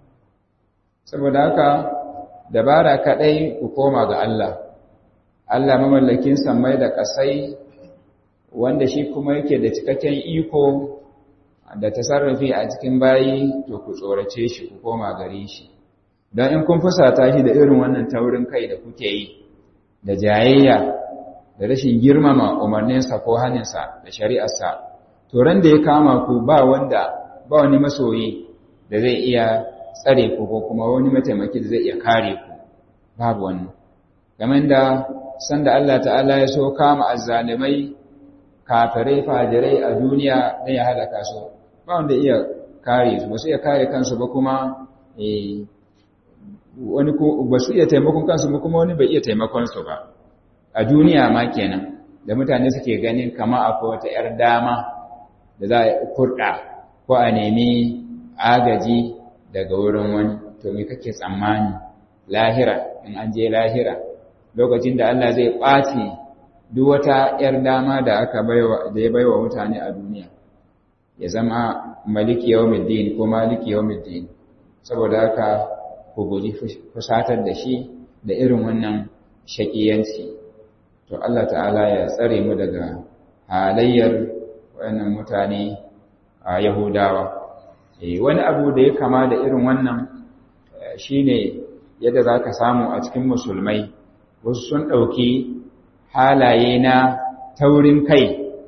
saboda haka dabara kadai ku koma ga Allah Allah mamallakin samai da kasai wanda shi kuma yake da cikakken iko da tasarrufi a cikin bayi to ku tsorace shi ku koma gare shi don in kun fusata shi da irin wannan taurin kai da kuke yi da jayayya da rashin girmama umarninsa ko haninsa da shari'arsa to ran da ya kama ku ba wanda ba wani masoyi da zai iya tsare ku ko kuma wani mataimaki da zai iya kare ku babu wannan game da sanda Allah ta'ala ya so kama azzalimai kafirai fajirai a duniya dan ya halaka su ba wanda iya kare su ba su iya kare kansu ba kuma eh wani ko ba su iya taimakon kansu ba kuma wani bai iya taimakon su ba a duniya ma kenan da mutane suke ganin kama akwai wata 'yar dama da za a kurɗa ko a nemi agaji daga wurin wani to me kake tsammani lahira in an je lahira lokacin da Allah zai ɓaci duk wata 'yar dama da aka baiwa da ya baiwa mutane a duniya ya zama maliki yawmiddin ko maliki yawmiddin saboda haka ku guji fusatar da shi da irin wannan shakiyanci to Allah ta'ala ya tsare mu daga halayyar wayannan mutane a Yahudawa eh wani abu da ya kama da irin wannan shine yadda zaka samu a cikin musulmai wasu sun dauki halaye na taurin kai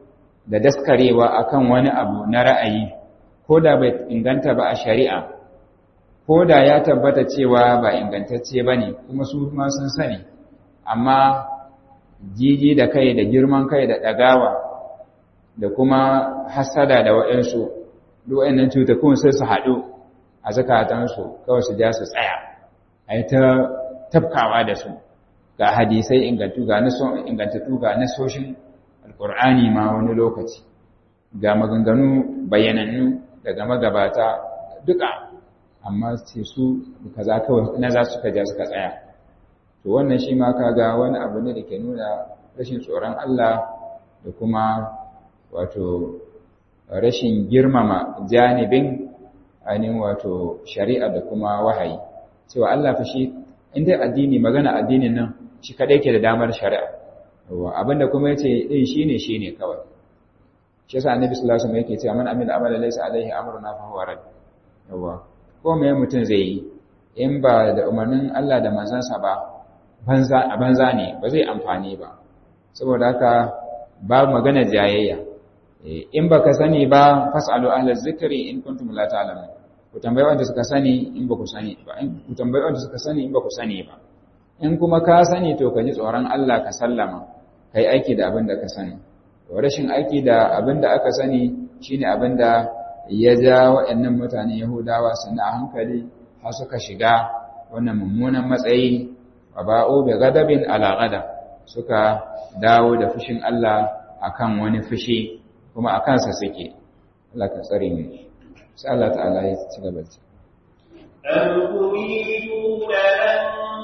da daskarewa akan wani abu na ra'ayi ko da bai inganta ba a shari'a ko da ya tabbata cewa ba ingantacce ba ne kuma su ma sun sani amma jiji da kai da girman kai da ɗagawa da kuma hasada da waɗansu duwayennan cutakun sai su haɗu a zakatansu kawai su ja su tsaya a yi ta tafkawa da su ga hadisai ingantu ga ingantattu ga nasoshin alƙur'ani ma wani lokaci ga maganganu bayanannu daga magabata duka amma ce su kaza kawai na za su kaja suka tsaya to wannan shi ma kaga wani abu ne da ke nuna rashin tsoron Allah da kuma wato rashin girmama janibin ainihin wato shari'a da kuma wahayi cewa Allah fa shi in dai addini magana addinin nan shi kadai ke da damar shari'a yawa abinda kuma yace din shine shine kawai shi yasa annabi sallallahu alaihi wasallam yake cewa man amila amala laysa alaihi amruna fa huwa rad yawa ko me mutum zai yi in ba da umarnin Allah da manzansa ba banza a banza ne ba zai amfani ba saboda haka ba magana jayayya in baka sani ba fasalu ahla zikri in kuntum la ta'lamun ku tambayi wanda suka sani in ba ku sani ba in ku tambayi wanda suka sani in ba ku sani ba in kuma ka sani to ka ji tsoron Allah ka sallama kai aiki da abin da ka sani rashin aiki da abin da aka sani shine abin da ya ja waɗannan mutane Yahudawa suna a hankali har suka shiga wannan mummunan matsayi wa ba'u bi ghadabin ala ghadab suka dawo da fushin Allah akan wani fushi kuma a kansa suke Allah ka tsare mu sai Allah ta'ala ya ci gaba da أم تريدون أن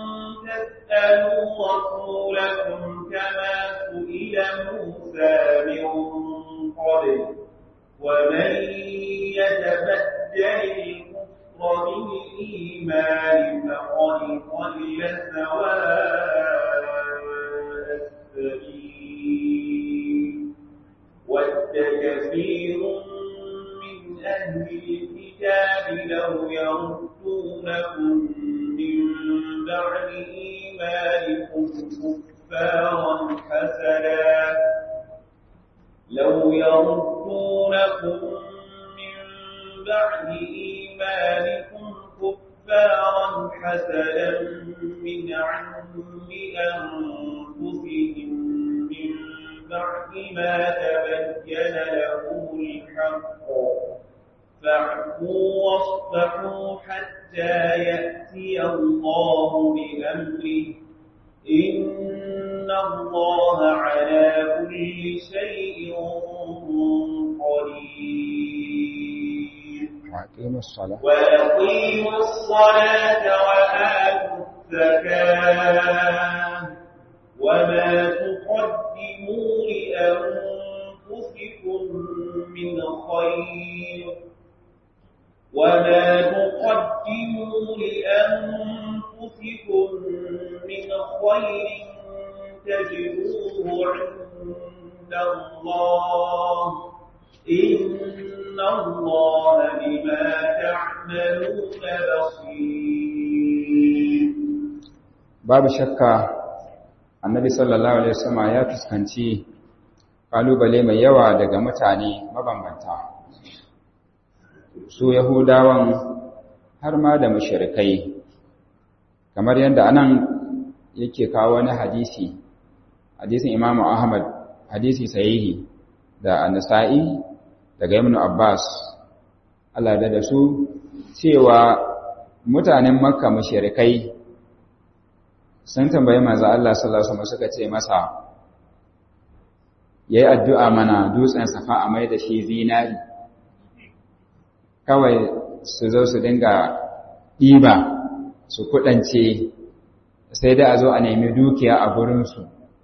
تسألوا رسولكم كما سئل موسى من قبل ومن يتبدل الكفر بالإيمان فقد ضل سواء السبيل ود كثير من أهل الكتاب لو يردونكم من بعد إيمانكم كفارا حسنا لو يردونكم من بعد إيمانكم كفارا حسنا من عند أنفسهم من بعد ما تبين لهم الحق فاعفوا واصفحوا حتى يأتي الله بأمره إن الله على كل شيء قدير وأقيموا الصلاة وأقيموا الصلاة وآتوا الزكاة وما تقدموا لأنفسكم من خير وما تقدموا لأنفسكم من خير تجدوه عند الله إن الله بما تعملون بصير babu shakka annabi sallallahu alaihi wasallam ya fuskanci kalubale mai yawa daga mutane mabambanta su yahudawan har ma da mushrikai kamar yadda anan yake kawo wani hadisi hadisin imamu ahmad hadisi sahihi da an-nasa'i daga ibn abbas Allah da su cewa mutanen makka mushrikai sun tambayi manzo Allah sallallahu alaihi wasallam suka ce masa yayi addu'a mana dutsen safa a mai da shi zinari kawai su zo su dinga ɗiba su kudance sai da a zo a nemi dukiya a gurinsu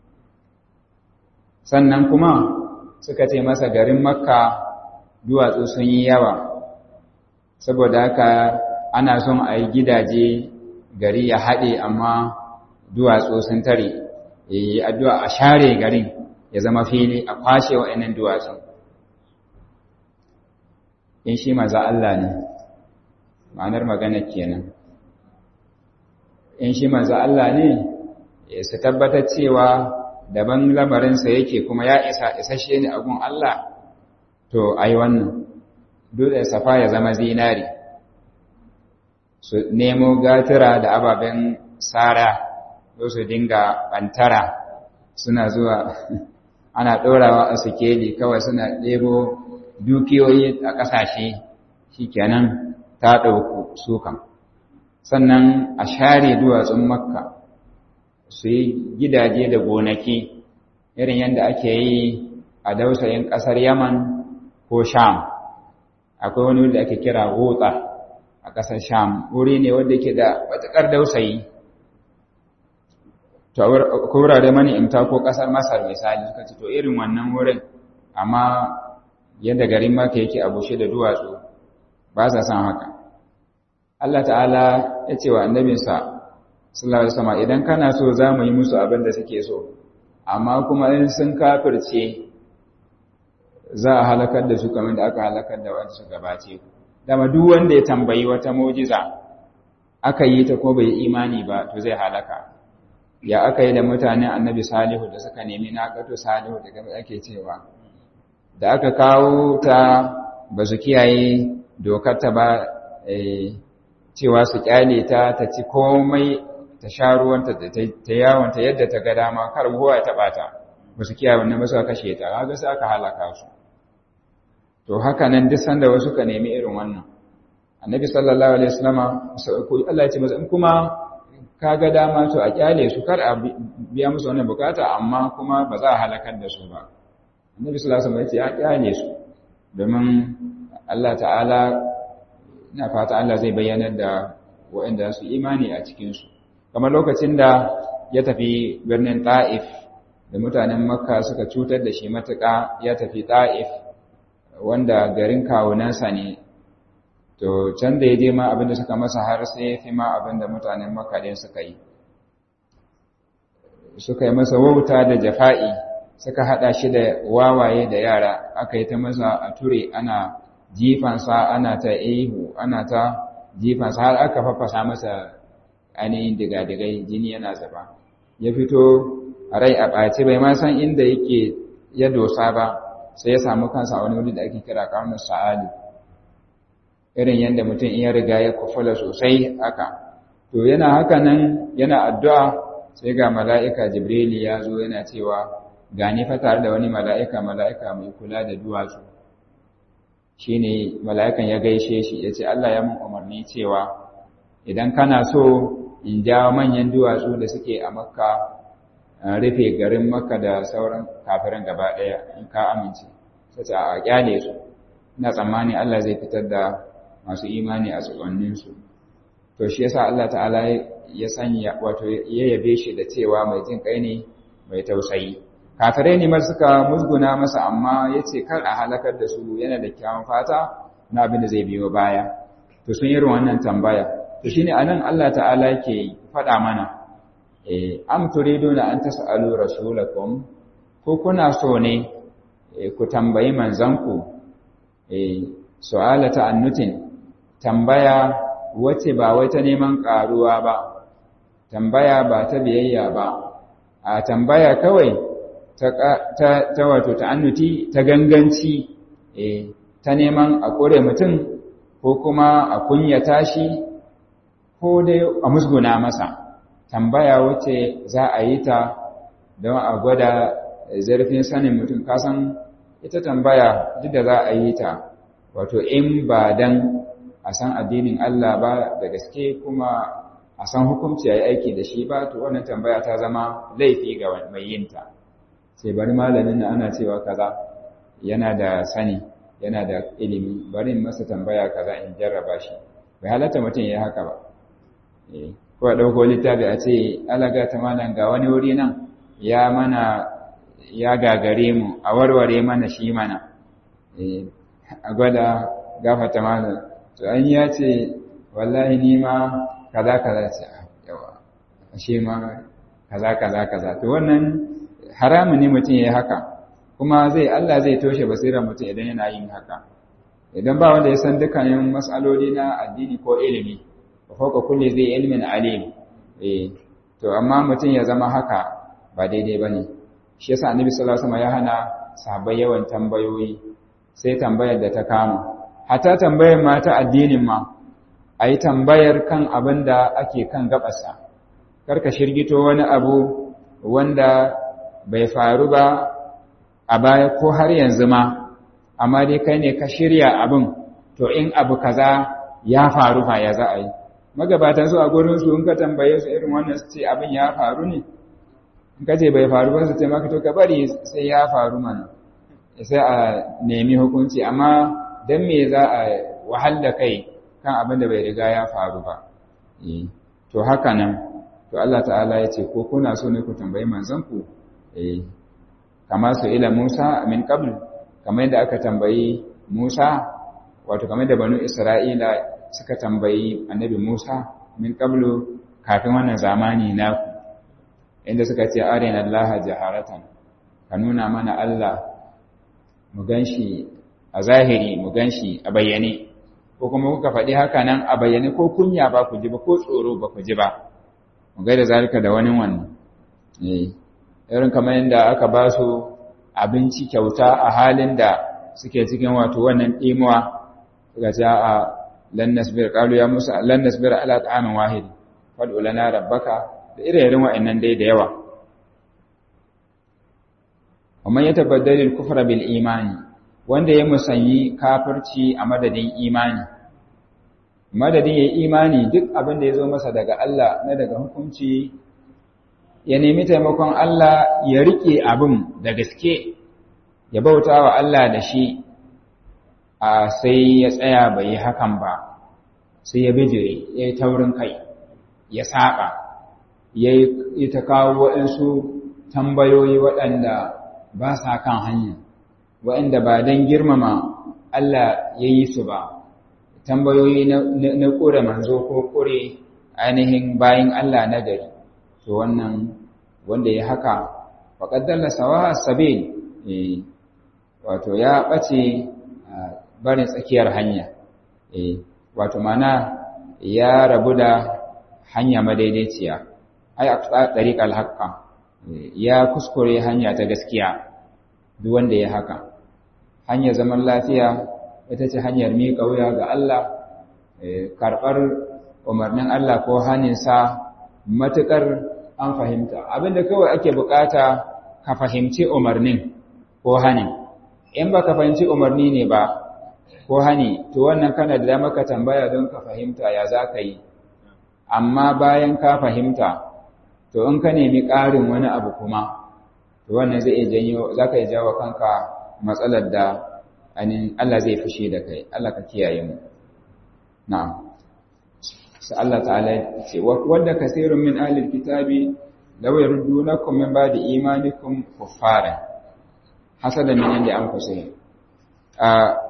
sannan kuma suka ce masa garin makka duwatsu sun yi yawa saboda haka ana son a yi gidaje gari ya haɗe amma duwatsu sun tare yi addu'a a share garin ya zama fili a kwashe wa'annan duwatsun in shi maza Allah ne ma'anar magana kenan in shi maza Allah ne su tabbatar cewa daban lamarinsa yake kuma ya isa isashe ne gun Allah to ai wannan dutsen safa ya zama zinari su nemo gatira da ababen tsara ko su dinga bantara suna zuwa ana ɗorawa a sikeli kawai suna ɗebo dukiyoyi a ƙasashe shikenan ta ɗauku sukan sannan a share duwatsun makka su yi gidaje da gonaki irin yadda ake yi a dausayin ƙasar yaman ko sham akwai wani wanda ake kira gotsa a ƙasar sham wuri ne wanda ke da matuƙar dausayi to ko wurare mani imta ko ƙasar masar misali suka ce to irin wannan wurin amma yadda garin maka yake a bushe da duwatsu ba sa san haka Allah ta'ala ya ce wa annabinsa sallallahu alaihi wasallam idan kana so za mu yi musu abin da suke so amma kuma in sun kafirce za a halakar da su kamar da aka halakar da wanda suka gabace ku dama duk wanda ya tambayi wata mu'jiza aka yi ta ko bai imani ba to zai halaka ya aka yi da mutanen annabi salihu da suka nemi naqatu salihu daga ake cewa da aka kawo ta ba su kiyaye dokar ta ba cewa su kyale ta ta ci komai ta sha ruwanta ta yawanta yadda ta ga dama kar kowa ya taba ta ba su kiyaye wannan ba su kashe ta kaga sai aka halaka su to haka nan duk sanda wasu ka nemi irin wannan annabi sallallahu alaihi wasallama ko Allah ya ce masa in kuma ka ga dama to a kyale su kar a biya musu wannan bukata amma kuma ba za a halakar da su ba annabi sallallahu alaihi wasallam ya ce a kyale su domin Allah ta'ala ina fata Allah zai bayyanar da waɗanda su imani a cikin su kamar lokacin da ya tafi birnin Ta'if da mutanen Makka suka cutar da shi matuƙa ya tafi Ta'if wanda garin kawunansa ne to can da ya je ma abinda suka masa har sai ya fi ma abinda mutanen makaɗin suka yi suka yi masa wauta da jafa'i suka haɗa shi da wawaye da yara aka yi ta masa a ture ana jifansa ana ta ihu ana ta jifansa har aka fafasa masa ainihin digadigai jini yana zaba ya fito a rai a ɓace bai ma san inda yake ya dosa ba sai ya samu kansa a wani wuri da ake kira ƙaunar sa'adu irin yadda mutum iya riga ya kufula sosai haka to yana haka nan yana addu'a sai ga mala'ika jibrili ya zo yana cewa gani fa tare da wani mala'ika mala'ika mai kula da duwatsu shi ne mala'ikan ya gaishe shi ya ce Allah ya mun umarni cewa idan kana so in jawo manyan duwatsu da suke a makka rufe garin makka da sauran kafiran gaba ɗaya in ka amince sai a kyale su ina tsammani Allah zai fitar da masu imani a tsokanninsu to shi yasa Allah ta'ala ya sanya wato ya yabe shi da cewa mai jin kai ne mai tausayi kafirai ne mar suka musguna masa amma yace kar a halakar da su yana da kyawun fata na abin da zai biyo baya to sun yi wannan tambaya to shine anan Allah ta'ala yake faɗa mana eh am turiduna an tas'alu rasulakum ko kuna so ne ku tambayi manzanku eh su'ala ta'annutin tambaya wace ba wai ta neman ƙaruwa ba, tambaya ba ta biyayya ba, a tambaya kawai ta, wato ta'annuti ta ganganci e, ta neman a ƙure mutum ko kuma a kunyata shi ko dai a musguna masa, tambaya wace za a yi ta don a gwada zarfin sanin mutum kasan ita tambaya duk da za a yi ta wato in ba dan a san addinin Allah ba da gaske kuma a san hukunci a yi aiki da shi ba to wannan tambaya ta zama laifi ga mai yinta sai bari malamin na ana cewa kaza yana da sani yana da ilimi bari masa tambaya kaza in jarraba shi bai halatta mutum ya haka ba ko a ɗauko littafi a ce alaga ta malam ga wani wuri nan ya mana ya gagare mu a warware mana shi mana a gwada gafata malam to an ya ce wallahi ni ma kaza kaza ce yawa ashe ma kaza kaza kaza to wannan haramun ne mutum ya yi haka kuma zai Allah zai toshe basirar mutum idan yana yin haka idan ba wanda ya san dukkanin mas'aloli na addini ko ilimi fa fawqa kulli zai ilmin alim eh to amma mutum ya zama haka ba daidai bane shi yasa annabi sallallahu alaihi wasallam ya hana sahabbai yawan tambayoyi sai tambayar da ta kama hata tambayar ma ta addinin ma a yi tambayar kan abin da ake kan gabasa karka shirgito wani abu wanda bai faru ba a baya ko har yanzu ma amma dai kai ne ka shirya abin to in abu kaza ya faru fa ya za a yi magabatan su a gurin su in ka tambaye su irin wannan su ce abin ya faru ne in ka ce bai faru ba su ce maka to ka bari sai ya faru mana sai a nemi hukunci amma dan me za a wahala kai kan abin da bai riga ya faru ba to haka nan to Allah ta'ala ya ce ko kuna so ne ku tambayi manzanku eh kama su ila Musa min qabl kamar yadda aka tambayi Musa wato kamar da banu Isra'ila suka tambayi annabi Musa min qablu kafin wannan zamani naku inda suka ce arina Allah jaharatan ka nuna mana Allah mu ganshi a zahiri mu ganshi a bayyane ko kuma kuka faɗi haka nan a bayyane ko kunya ba ku ji ba ko tsoro ba ku ji ba mu gaida zalika da wani wannan eh irin kamar yadda aka ba su abinci kyauta a halin da suke cikin wato wannan ɗimuwa suka ce a lan nasbir qalu ya musa lan nasbir ala ta'amin wahid fad'u lana rabbaka da irin wa'annan dai da yawa ومن يتبدل الكفر بالإيمان wanda ya musanyi kafirci a madadin imani madadin ya imani duk abin da ya zo masa daga Allah na daga hukunci ya nemi taimakon Allah ya rike abin da gaske ya bauta wa Allah da shi a sai ya tsaya bai yi hakan ba sai ya bijire ya yi taurin kai ya saba ya yi ta kawo waɗansu tambayoyi waɗanda ba sa kan hanya waɗanda ba don girmama Allah ya yi su ba tambayoyi na ƙure manzo ko ƙure ainihin bayan Allah na gari to wannan wanda ya haka faƙaddalla sawa sabil wato ya ɓace barin tsakiyar hanya wato mana ya rabu da hanya madaidaiciya ai a tsariƙar haƙƙa ya kuskure hanya ta gaskiya duk wanda ya haka hanyar zaman lafiya ita ce hanyar miƙa wuya ga Allah karɓar umarnin Allah ko haninsa matuƙar an fahimta abinda kawai ake buƙata ka fahimci umarnin ko hanin in ba ka fahimci umarni ne ba ko hani to wannan kana da dama ka tambaya don ka fahimta ya za ka yi amma bayan ka fahimta to in ka nemi ƙarin wani abu kuma to wannan zai iya janyo za ka iya jawo kanka matsalar da anin Allah zai fushi da kai Allah ka kiyaye mu na'am sai Allah ta'ala ce wanda kasirun min ahlil kitabi law yardunakum min ba'di imanikum kuffaran hasadan min inda an kusayin a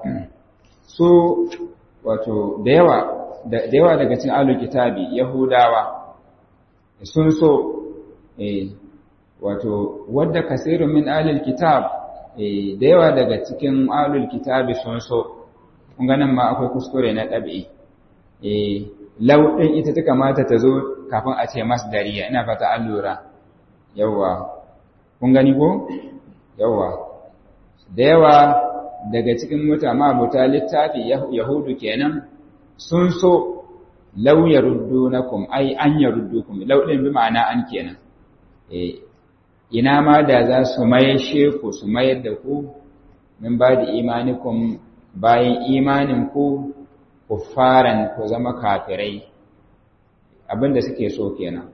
so wato da yawa da yawa daga cikin ahlul kitabi yahudawa sun so eh wato wadda kasirun min ahlil kitab eh da yawa daga cikin ahlul kitabi sun so kun ganin ma akwai kuskure na ɗabi'i eh law din ita ta kamata ta zo kafin a ce masdariya ina fata an lura yawa kun gani ko yawa da yawa daga cikin mutama abuta littafi yahudu kenan sun so law yaruddunakum ai an yaruddukum law din bi ma'ana an kenan eh ina ma da za su mayashe ku su mayar da ku min ba da imanikum bayan imanin ku kuffaran ku zama kafirai abinda suke so kenan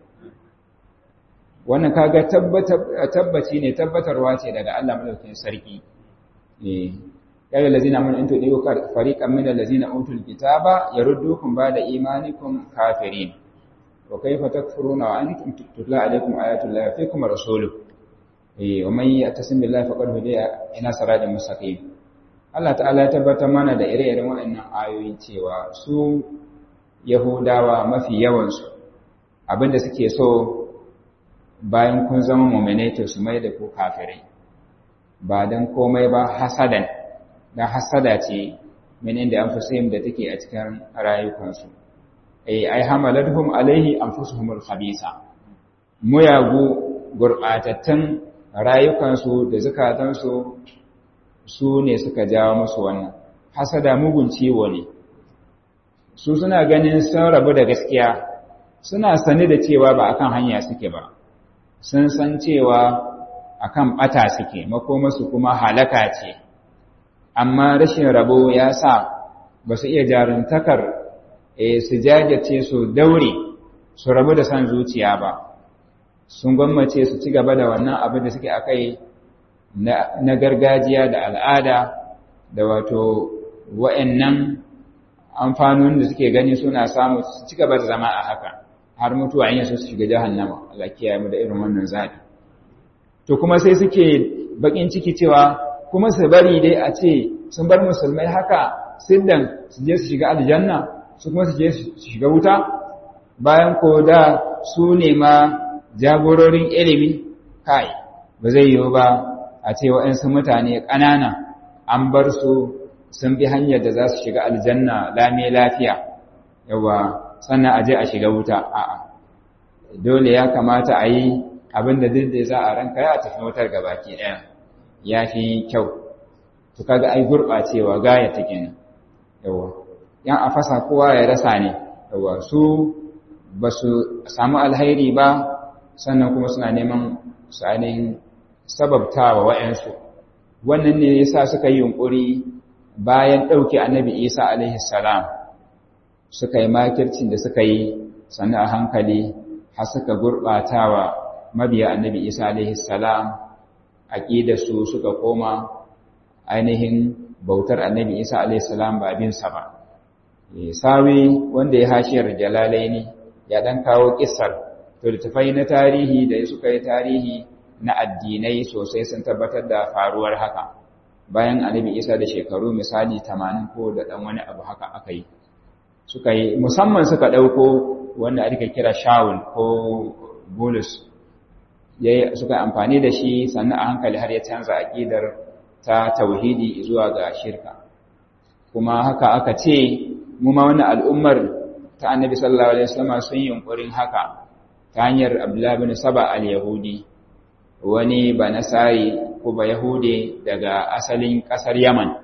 wannan kaga tabbaci ne tabbatarwa ce daga Allah madaukakin sarki eh ya yi lazina mun intu ɗiyo fariƙan min lazina utul kitaba yaruddukum ba da imanikum kafirin wa kaifa takfuruna wa antum tutla alaykum ayatul lahi fiikum rasuluhu wa man yatasim billahi faqad hudiya ina siratal mustaqim Allah ta'ala ya tabbatar mana da ire-iren waɗannan ayoyi cewa su Yahudawa mafi yawan su abinda suke so bayan kun zama mu'minai to su mai da ku kafirai ba dan komai ba hasadan dan hasada ce min inda anfusihim da take a cikin rayukansu eh ai hamaladhum alaihi anfusuhumul khabisa muyagu gurbatattun rayukansu da zukatansu su ne suka jawo musu wannan hasada mugun ciwo ne su suna ganin sun rabu da gaskiya suna sani da cewa ba akan hanya suke ba sun san cewa akan bata suke makomasu kuma halaka ce amma rashin rabo ya sa ba su iya jaruntakar su jajirce su daure su rabu da san zuciya ba sun gwammace su ci gaba da wannan abin da suke akai na gargajiya da al'ada da wato wa'annan amfanonin da suke gani suna samu su ci gaba da zama a haka har mutuwa in su shiga jahannama Allah kiyaye mu da irin wannan zabi to kuma sai suke bakin ciki cewa kuma su bari dai a ce sun bar musulmai haka siddan su je su shiga aljanna su kuma su je su shiga wuta bayan ko da su ne ma jagororin ilimi kai ba zai yiwu ba a ce waɗansu mutane ƙanana an bar su sun bi hanyar da za su shiga aljanna lame lafiya yawa sannan a je a shiga wuta a'a dole ya kamata a yi abin da duk da za a ranka ya tafi wutar gabaki ɗaya ya fi kyau to kaga ai gurɓacewa gaya ta kenan yawa yan a fasa kowa ya rasa ne yawa su ba su samu alhairi ba sannan kuma suna neman su ainihin sababtawa wa'yansu wannan ne yasa suka yi yunƙuri bayan ɗauke annabi isa alaihi salam suka yi makircin da suka yi sannan a hankali har suka gurɓatawa mabiya annabi isa alaihi salam su suka koma ainihin bautar annabi isa alaihi salam ba abinsa ba sawi wanda ya hashiyar jalalaini ya ɗan kawo ƙisar to littafai na tarihi da suka yi tarihi na addinai sosai sun tabbatar da faruwar haka bayan annabi isa da shekaru misali tamanin ko da ɗan wani abu haka aka yi suka yi musamman suka ɗauko wanda aka kira shawul ko bulus suka yi amfani da shi sannan a hankali har ya canza aƙidar ta tauhidi zuwa ga shirka kuma haka aka ce mu ma wani al'ummar ta annabi sallallahu alaihi wasallam sun yi yunkurin haka ta hanyar abdullahi bin saba al-yahudi wani ba nasari ko ba yahude daga asalin ƙasar yaman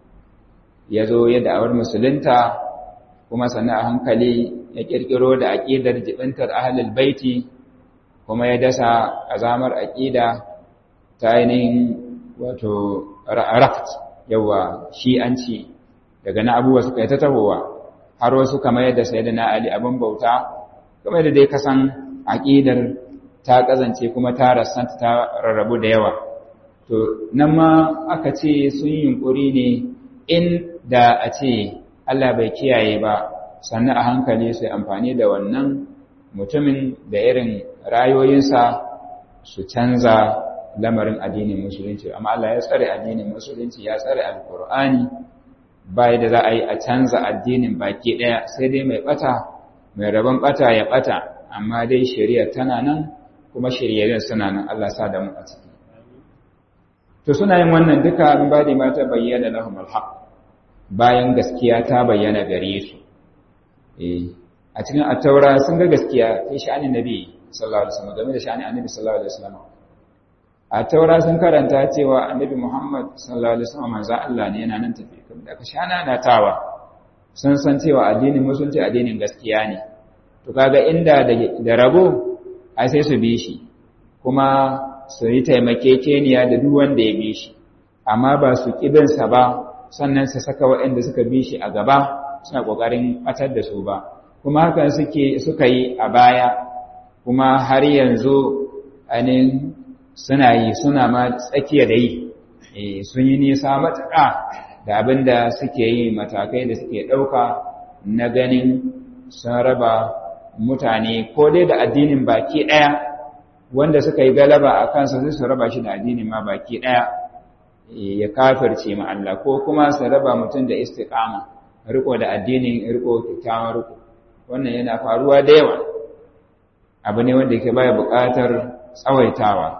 ya zo ya da'awar musulunta kuma sannan a hankali ya ƙirƙiro da aƙidar jibintar ahalul baiti kuma ya dasa azamar aƙida ta ainihin wato raft yawa shi'anci daga na abubuwa suka yi ta tahowa har wasu kamar yadda sai da na ali abin bauta kamar yadda dai kasan aƙidar ta ƙazance kuma ta rassanta ta rarrabu da yawa to nan ma aka ce sun yunƙuri ne in da a ce Allah bai kiyaye ba sannan a hankali sai amfani da wannan mutumin da irin rayoyinsa su canza lamarin addinin musulunci amma Allah ya tsare addinin musulunci ya tsare alkur'ani bai da za a yi a canza addinin baki ɗaya sai dai mai ɓata mai rabon ɓata ya ɓata amma dai shari'a tana nan kuma shiryayyar suna nan Allah sa da mu a ciki to suna yin wannan duka in ba da mata bayyana lahum alhaq bayan gaskiya ta bayyana gare su eh a cikin at-taura sun ga gaskiya fi sha'anin nabi sallallahu alaihi wasallam game da sha'anin annabi sallallahu alaihi wasallam at-taura sun karanta cewa annabi Muhammad sallallahu alaihi wasallam manzo Allah ne yana nan tafi kuma da ka shana na tawa sun san cewa addinin musulunci addinin gaskiya ne to kaga inda da rabo ai sai su bi shi kuma su yi taimakekeniya da duk wanda ya bi shi amma ba su ƙibinsa ba sannan su saka waɗanda suka bi shi a gaba suna ƙoƙarin ɓatar da su ba kuma hakan suke suka yi a baya kuma har yanzu ainihin suna yi suna ma tsakiya da yi sun yi nisa matuƙa da abin da suke yi matakai da suke ɗauka na ganin sun raba mutane ko dai da addinin baki ɗaya wanda suka yi galaba a kansa sai su raba shi da addinin ma baki ɗaya ya kafirce ma Allah ko kuma su raba mutum da istiqama riko da addinin riko kyakkyawan riko wannan yana faruwa da yawa abu ne wanda yake baya buƙatar tsawaitawa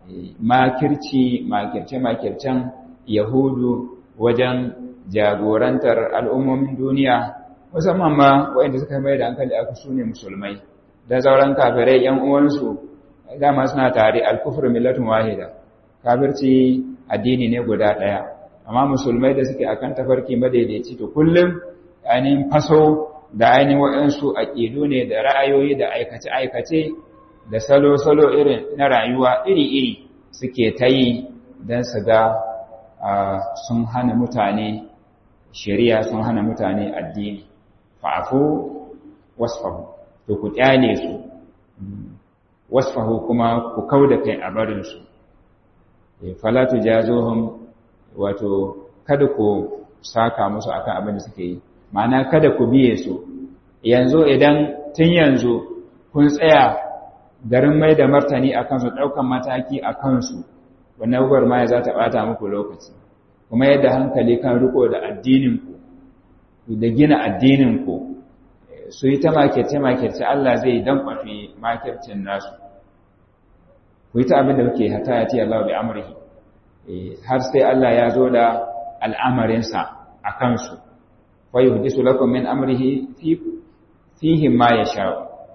makirci makirce makircen yahudu wajen jagorantar al'ummomin duniya musamman ma waɗanda suka mai da hankali aka su ne musulmai da sauran kafirai ‘yan uwansu dama suna tare alkufur millatun wahida kafirci addini ne guda ɗaya amma musulmai da suke akan tafarki madaidaici to kullum ainihin faso da ainihin waɗansu aƙidu ne da ra'ayoyi da aikace-aikace da salo-salo irin na rayuwa iri-iri suke ta yi don su ga sun hana mutane shari'a sun hana mutane addini fa'afu wasfahu to ku kyale su wasfahu kuma ku kauda kai a barinsu falatu jazohum wato kada ku saka musu akan abin da suke yi ma'ana kada ku biye su yanzu idan tun yanzu kun tsaya garin mai da martani a kansu ɗaukan mataki a kansu wannan gwagwarmaya za ta ɓata muku lokaci kuma yadda hankali kan riko da addininku da gina addininku su yi ta makirce-makirce Allah zai dan kwafi makircin nasu ku yi ta abin da kuke hata ya ce Allah bi amurhi har sai Allah ya zo da al'amarinsa a kansu fa yi hudisu lakum min amrihi fihim ma ya sha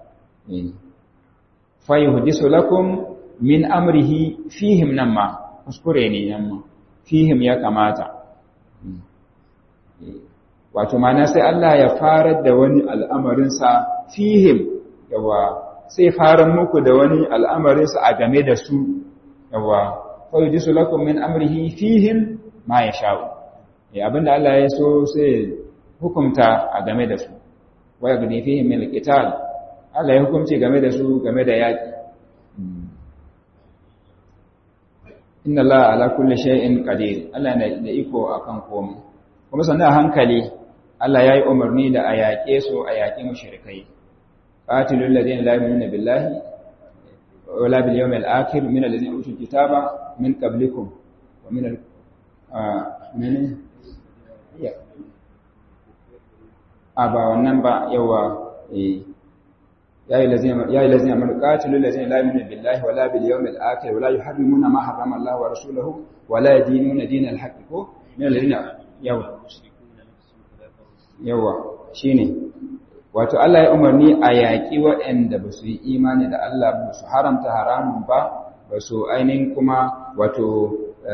fa yi hudisu lakum min amrihi fihim nan ma kuskure ne nan ma fihim ya kamata wato mana sai Allah ya farar da wani al'amarinsa fihim yawa sai farar muku da wani al'amarinsa a game da su yawa kawai jisu lakum min amrihi fihim ma ya sha'u abinda Allah ya so sai hukumta a game da su waya gani fihim min alqital Allah ya hukumci game da su game da yaki inna Allah ala kulli shay'in qadir Allah na da iko akan komai kuma sannan a hankali Allah ya yi umarni da a yaƙe su a yaƙi mushrikai qatilul ladina la yu'minuna billahi wala bil yawmil akhir min alladhina utul kitaba min qablikum wa min al min ya aba wannan ba yawa eh يا أيها الذين يا أيها الذين آمنوا قاتلوا الذين لا يؤمنون بالله ولا باليوم الآخر ولا يحرمون ما حرم الله ورسوله ولا يدينون دين الحق من الذين يوا yawa shine wato Allah ya umarni a yaƙi waɗanda ba su yi imani da Allah ba su haramta haramun ba ba su ainihin kuma wato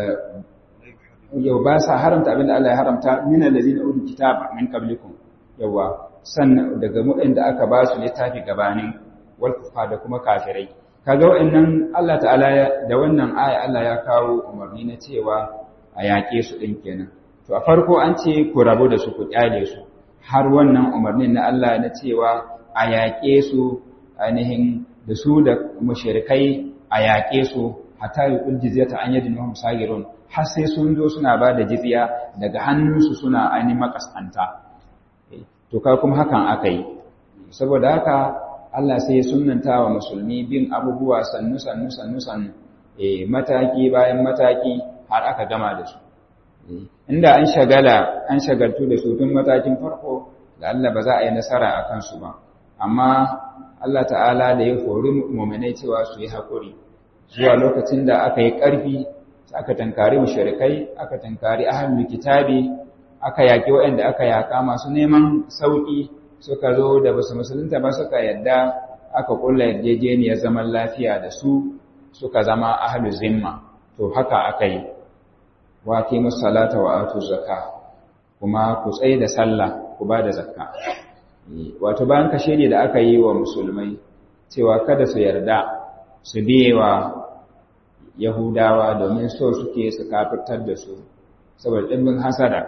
yau ba sa haramta abinda Allah ya haramta min allazina utul kitaba min qablikum yawa sannan daga waɗanda aka ba su littafi gabanin wal da kuma kafirai kaga waɗannan Allah ta'ala da wannan aya Allah ya kawo umarni na cewa a yaƙe su ɗin kenan to a farko an ce ku rabu da su ku kyale su har wannan umarnin na Allah na cewa a yaƙe su ainihin da su da mushrikai a yaƙe su hatta yuqul jizyata an yadin hum sagirun har sai sun zo suna ba da jizya daga hannunsu suna ainihin makaskanta to ka kuma hakan aka yi saboda haka Allah sai ya sunnanta wa musulmi bin abubuwa sannu sannu sannu sannu mataki bayan mataki har aka gama da su inda an shagala an shagaltu da su tun matakin farko da Allah ba za a yi nasara a kansu ba amma Allah ta'ala da ya hori mu'minai cewa su yi haƙuri zuwa lokacin da aka yi ƙarfi aka tankari mushrikai aka tankari ahlul kitabi aka yaki waɗanda aka yaka masu neman sauki suka zo da basu musulunta ba suka yadda aka kulla yarjejeniyar zaman lafiya da su suka zama ahlul zimma to haka aka yi wa aqimus salata wa atuz zakka kuma ku tsaye da sallah ku ba da zakka wato bayan kashe ne da aka yi wa musulmai cewa kada su yarda su biyewa yahudawa domin so suke su kafirtar da su saboda ɗimbin hasada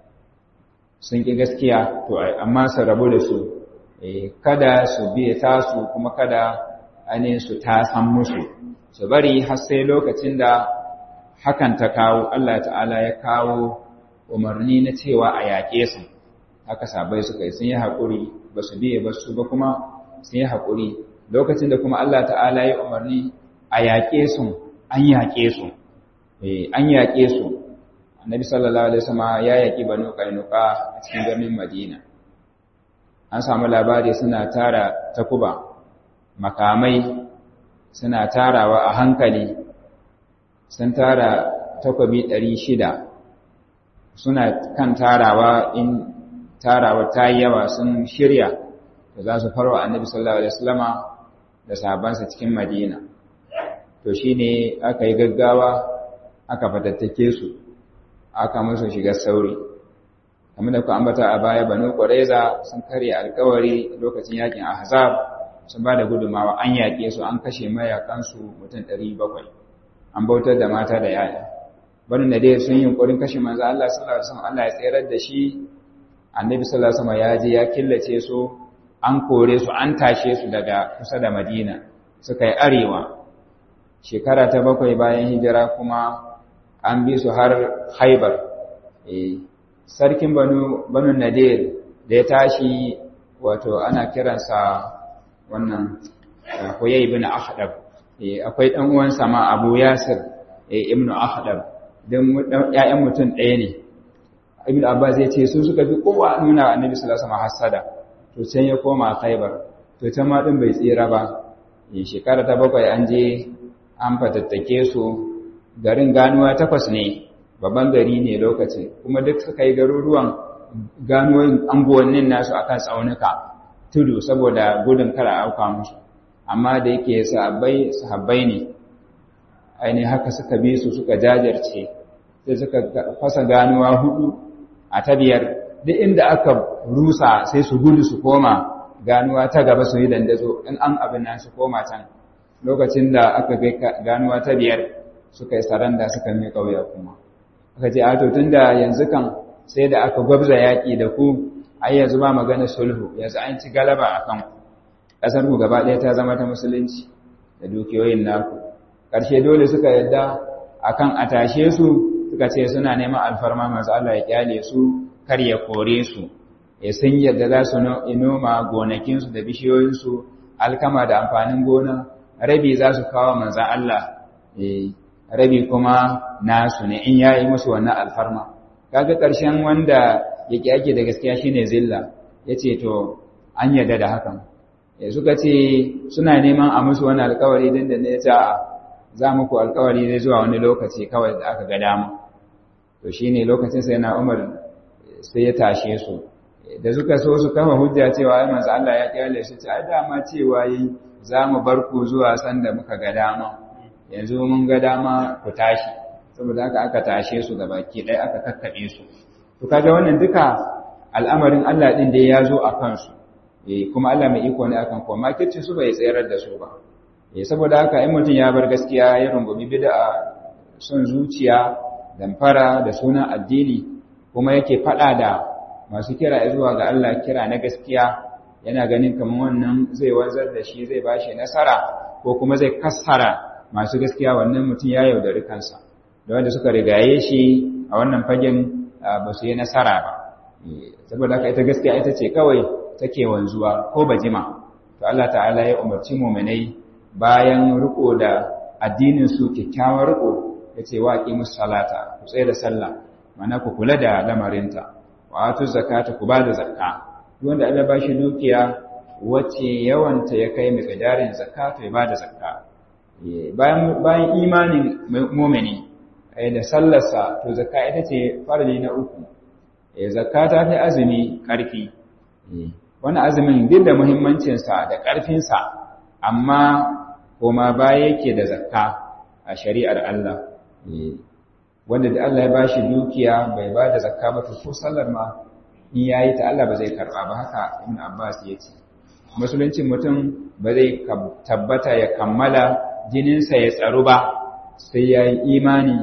sun ƙi gaskiya to amma su rabu da su kada su biye tasu kuma kada ainihin su ta san musu su bari har sai lokacin da hakan ta kawo Allah ta'ala ya kawo umarni na cewa a yaƙe su haka sabai suka yi sun yi haƙuri ba su biye ba su ba kuma sun yi haƙuri lokacin da kuma Allah ta'ala ya umarni a yaƙe su an yaƙe su an yaƙe su annabi sallallahu alaihi wasallam ya yaƙi banu qainuqa a cikin garin madina an samu labari suna tara takuba makamai suna tarawa a hankali sun tara takobi ɗari shida suna kan tarawa in tarawa ta yi yawa sun shirya da za su farwa annabi sallallahu alaihi wasallama da sahabansa cikin madina to shine aka yi gaggawa aka fatattake su aka musu shiga sauri kamar da ku ambata a baya banu qurayza sun karya alkawari lokacin yakin ahzab sun ba da gudumawa an yaƙe su an kashe mayakansu mutum 700 an bautar da mata da yaya banu nadir sun yi yunkurin kashe manzo Allah sallallahu alaihi wasallam Allah ya tsayar da shi annabi sallallahu alaihi wasallam ya je ya killace su an kore su an tashe su daga kusa da Madina suka yi arewa shekara ta bakwai bayan hijira kuma an bi su har Haibar eh sarkin banu banu nadir da ya tashi wato ana kiransa wannan Huyay ibn Akhdab akwai dan uwansa ma Abu Yasir ibn Akhdab dan ƴaƴan mutum ɗaya ne Ibn Abbas ya ce su suka fi kowa nuna Annabi sallallahu alaihi wasallam hasada to can ya koma Khaibar to can ma din bai tsira ba shekara ta bakwai an je an fatattake su garin ganuwa takwas ne babban gari ne lokacin kuma duk suka yi garuruwan ganuwoyin anguwannin nasu akan tsaunuka tudu saboda gudun kara auka musu amma da yake sahabbai sahabbai ne ainihin haka suka bi su suka jajirce sai suka fasa ganuwa hudu a ta biyar duk inda aka rusa sai su gudu su koma ganuwa ta gaba su yi dandazo in an abin nan su koma can lokacin da aka kai ganuwa ta biyar suka yi saranda suka mai kauya kuma aka ce a to tunda yanzu kan sai da aka gwabza yaƙi da ku ai yanzu ba magana sulhu yanzu an ci galaba a kan ƙasar ku gaba ɗaya ta zama ta musulunci da dukiyoyin naku ƙarshe dole suka yadda akan a tashe su suka ce suna neman alfarma masu Allah ya kyale su kar ya kore su ya sun yadda za su noma gonakinsu da bishiyoyinsu alkama da amfanin gona rabi za su kawo manzan Allah rabi kuma nasu ne in yayi musu wannan alfarma kaga ƙarshen wanda yake ake da gaskiya shine zilla yace to an yarda da hakan suka ce suna neman a musu wani alkawari din da ne ta za muku alkawari zai zuwa wani lokaci kawai da aka ga dama to shine lokacin sai na Umar sai ya tashe su da suka so su kafa hujja cewa ai manzo Allah ya kyale shi ce ai dama cewa yi za mu bar ku zuwa sanda muka ga dama yanzu mun ga dama ku tashi saboda haka aka tashe su da baki ɗaya aka kakkaɓe su to kaga wannan duka al'amarin Allah din da ya zo a kansu eh kuma Allah mai iko ne akan ko makirci su bai tsayar da su ba eh saboda haka in mutum ya bar gaskiya ya rungumi bid'a son zuciya damfara da sunan addini kuma yake fada da masu kira zuwa ga Allah kira na gaskiya yana ganin kamar wannan zai wanzar da shi zai bashi nasara ko kuma zai kassara masu gaskiya wannan mutum ya yaudari kansa da wanda suka rigaye shi a wannan fagen ba su yi nasara ba saboda haka ita gaskiya ita ce kawai take wanzuwa ko bajima to Allah ta'ala ya umarci mu'minai bayan riko da addinin su kyakkyawar riko yace wa aqimus salata ku tsaya da sallah mana ku kula da lamarinta wa atu zakata ku bada zakka duk wanda Allah ba shi dukiya wacce yawanta ya kai miqdarin zakata ya bada zakka bayan bayan imanin mu'mini da sallarsa to zakka ita ce farali na uku zakka ta fi azumi karfi wani azumin duk da muhimmancinsa da ƙarfinsa amma koma baya yake da zakka a shari'ar Allah wanda da Allah ya ba shi dukiya bai ba da zakka ba to ko sallar ma in yayi ta Allah ba zai karba ba haka Ibn Abbas ya ce musuluncin mutum ba zai tabbata ya kammala jininsa ya tsaru ba sai ya yi imani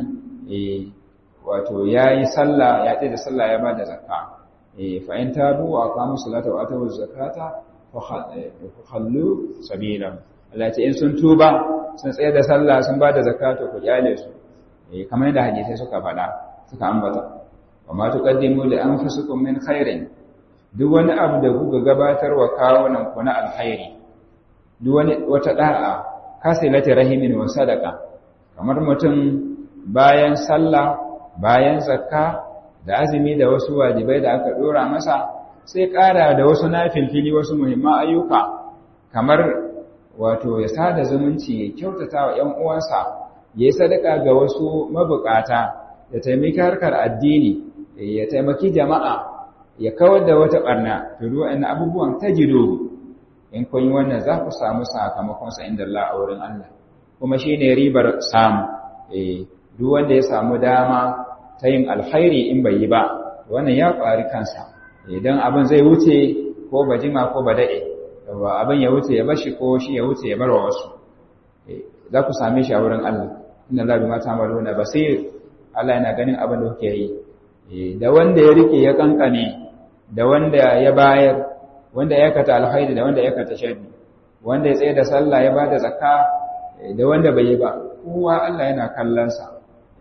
wato ya yi sallah ya da sallah ya ba da zakka fa in tabu wa aqamu salata wa atu zakata fa khallu sabila Allah ce in sun tuba sun tsaya da sallah sun ba da zakata ku kyale su kamar yadda hadisai suka faɗa suka ambata wa ma tuqaddimu li anfusikum min khairin duk wani abu da kuka gabatar wa kawunan ku na alkhairi duk wani wata da'a kasilati rahimin wa sadaka kamar mutum bayan sallah bayan zakka da azumi da wasu wajibai da aka dora masa sai ƙara da wasu nafilfili wasu muhimman ayyuka kamar wato ya sada zumunci ya kyautata wa ‘yan uwansa ya yi sadaka ga wasu mabukata ya taimaki harkar addini ya taimaki jama'a ya kawar da wata ɓarna turu wa'in abubuwan ta jido in kun yi wannan za ku samu sakamakonsa inda Allah a wurin Allah kuma shi ne ribar samu duk wanda ya samu dama ta yin alkhairi in bai yi ba wannan ya ƙwari kansa idan abin zai wuce ko ba jima ko ba daɗe abin ya wuce ya bashi ko shi ya wuce ya bar wa wasu za ku same shi a wurin Allah inna Allah bima ta'maluna basir Allah yana ganin abin da kuke yi da wanda ya rike ya kankane da wanda ya bayar wanda ya kata alkhairi da wanda ya kata sharri wanda ya tsaye da sallah ya bada zakka da wanda bai yi ba kowa Allah yana kallon sa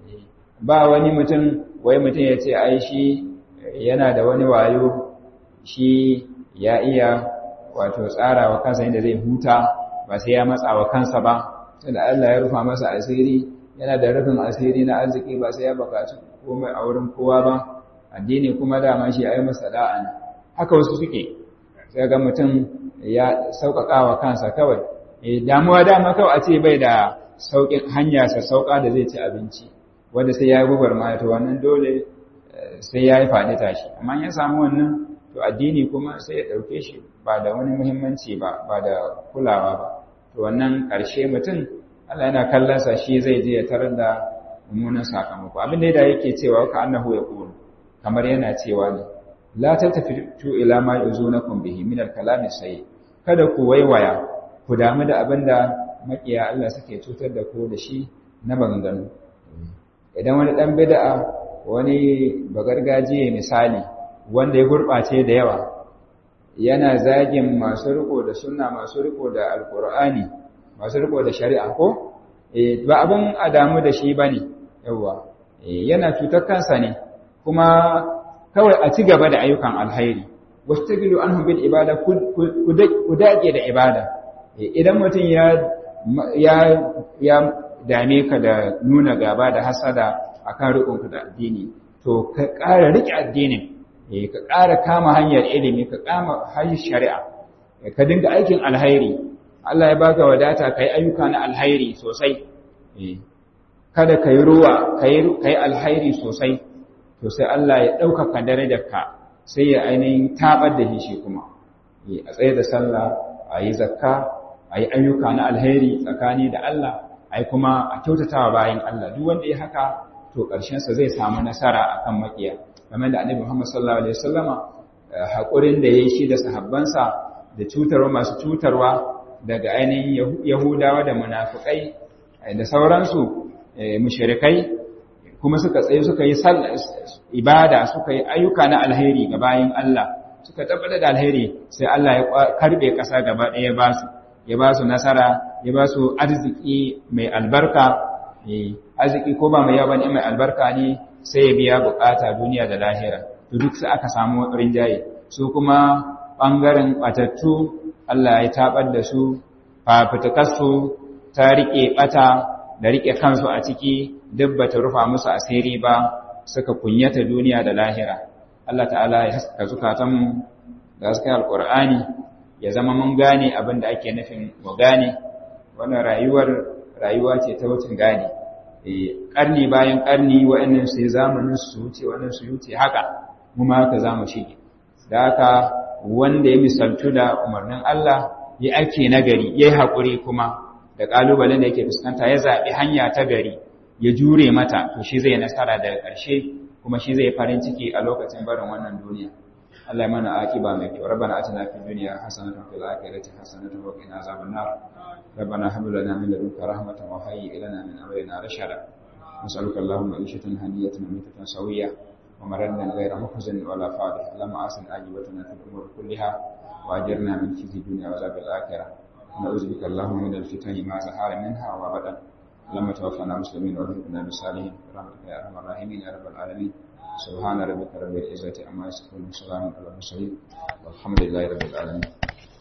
ba wani mutum wai mutum ya ce ai shi yana da wani wayo shi ya iya wato tsara wa kansa inda zai huta ba sai ya matsa wa kansa ba tunda Allah ya rufa masa asiri yana da rufin asiri na arziki ba sai ya bukaci komai a wurin kowa ba addini kuma dama shi ai masa da'an haka wasu suke sai ga mutum ya sauƙaƙa wa kansa kawai damuwa dama kawai a ce bai da sauƙin hanya sa sauƙa da zai ci abinci wanda sai ya yi gubar ma to wannan dole sai ya yi faɗi tashi amma ya samu wannan to addini kuma sai ya ɗauke shi ba da wani muhimmanci ba ba da kulawa ba to wannan ƙarshe mutum Allah yana kallon sa shi zai je ya tarar da mummunan sakamako abin da yake cewa ka annahu ya qulu kamar yana cewa ne la tattafitu ila ma yuzunakum bihi min al-kalam sayyi kada ku waiwaya ku damu da abinda makiya Allah suke cutar da ku da shi na bangano idan wani dan bid'a wani bagargajiye misali wanda ya gurbace da yawa yana zagin masu riko da sunna masu riko da alqur'ani masu riko da shari'a ko eh ba abin adamu da shi bane yawa yana cutar kansa ne kuma kawai a ci gaba da ayyukan alhairi wastagilu anhum bil ibada ku dage da ibada idan mutum ya ya ya dame ka da nuna gaba da hasada akan riƙonka da addini to ka ƙara riƙe addinin ka ƙara kama hanyar ilimi ka kama hanyar shari'a ka dinga aikin alhairi Allah ya baka wadata kai ayyuka na alhairi sosai kada kai ruwa kai kai alhairi sosai to sai Allah ya ɗaukaka darajarka sai ya ainihin tabar da shi kuma a tsaye da sallah a yi zakka a yi ayyuka na alheri tsakani da Allah ai kuma a kyautatawa bayan Allah duk wanda ya haka to ƙarshensa zai samu nasara akan makiya game da annabi Muhammad sallallahu alaihi wasallama haƙurin da ya yi shi da sahabbansa da cutarwa masu cutarwa daga ainihin Yahudawa da munafukai da sauransu mushrikai kuma suka tsaye suka yi ibada suka yi ayyuka na alheri ga bayin Allah suka tabbata da alheri sai Allah ya karbe ƙasa gaba ɗaya ba su ya ba su nasara ya ba su arziki mai albarka arziki ko ba mai yawa ne mai albarka ne sai ya biya bukata duniya da lahira to duk sai aka samu rinjaye su kuma bangaren batattu Allah ya tabar da su fafutukarsu ta rike bata da rike kansu a ciki duk bata rufa musu asiri ba suka kunyata duniya da lahira Allah ta'ala ya haska zukatanmu da haska alqur'ani ya zama mun gane abin da ake nufin mu gane wannan rayuwar rayuwa ce ta wucin gane ƙarni bayan ƙarni waɗannan sai zamanin su wuce waɗannan su wuce haka mu ma haka za mu shige da haka wanda ya misaltu da umarnin Allah ya ake nagari ya yi haƙuri kuma da ƙalubalen da yake fuskanta ya zaɓi hanya ta gari ya jure mata to shi zai nasara daga ƙarshe kuma shi zai farin ciki a lokacin barin wannan duniya Allah ya mana akiba mai kyau rabbana atina fid dunya hasanatan fil akhirati hasanatan wa qina azaban nar rabbana hab lana min ladunka rahmatan wa hayyi lana min amrina rashada nas'aluka allahumma ishatan haniyatan mitatan sawiyya wa maradan ghayra muhzan wala fadih lama asin ajibatana fil umur kulliha wa ajirna min khizi dunya wa azabil akhirah na'udzu bika allahumma min al-fitani ma zahara minha wa badan لما توفنا مسلمين وارزقنا بالصالحين برحمتك يا ارحم الراحمين يا رب العالمين سبحان ربك رب العزة عما يصفون وسلام على المرسلين والحمد لله رب العالمين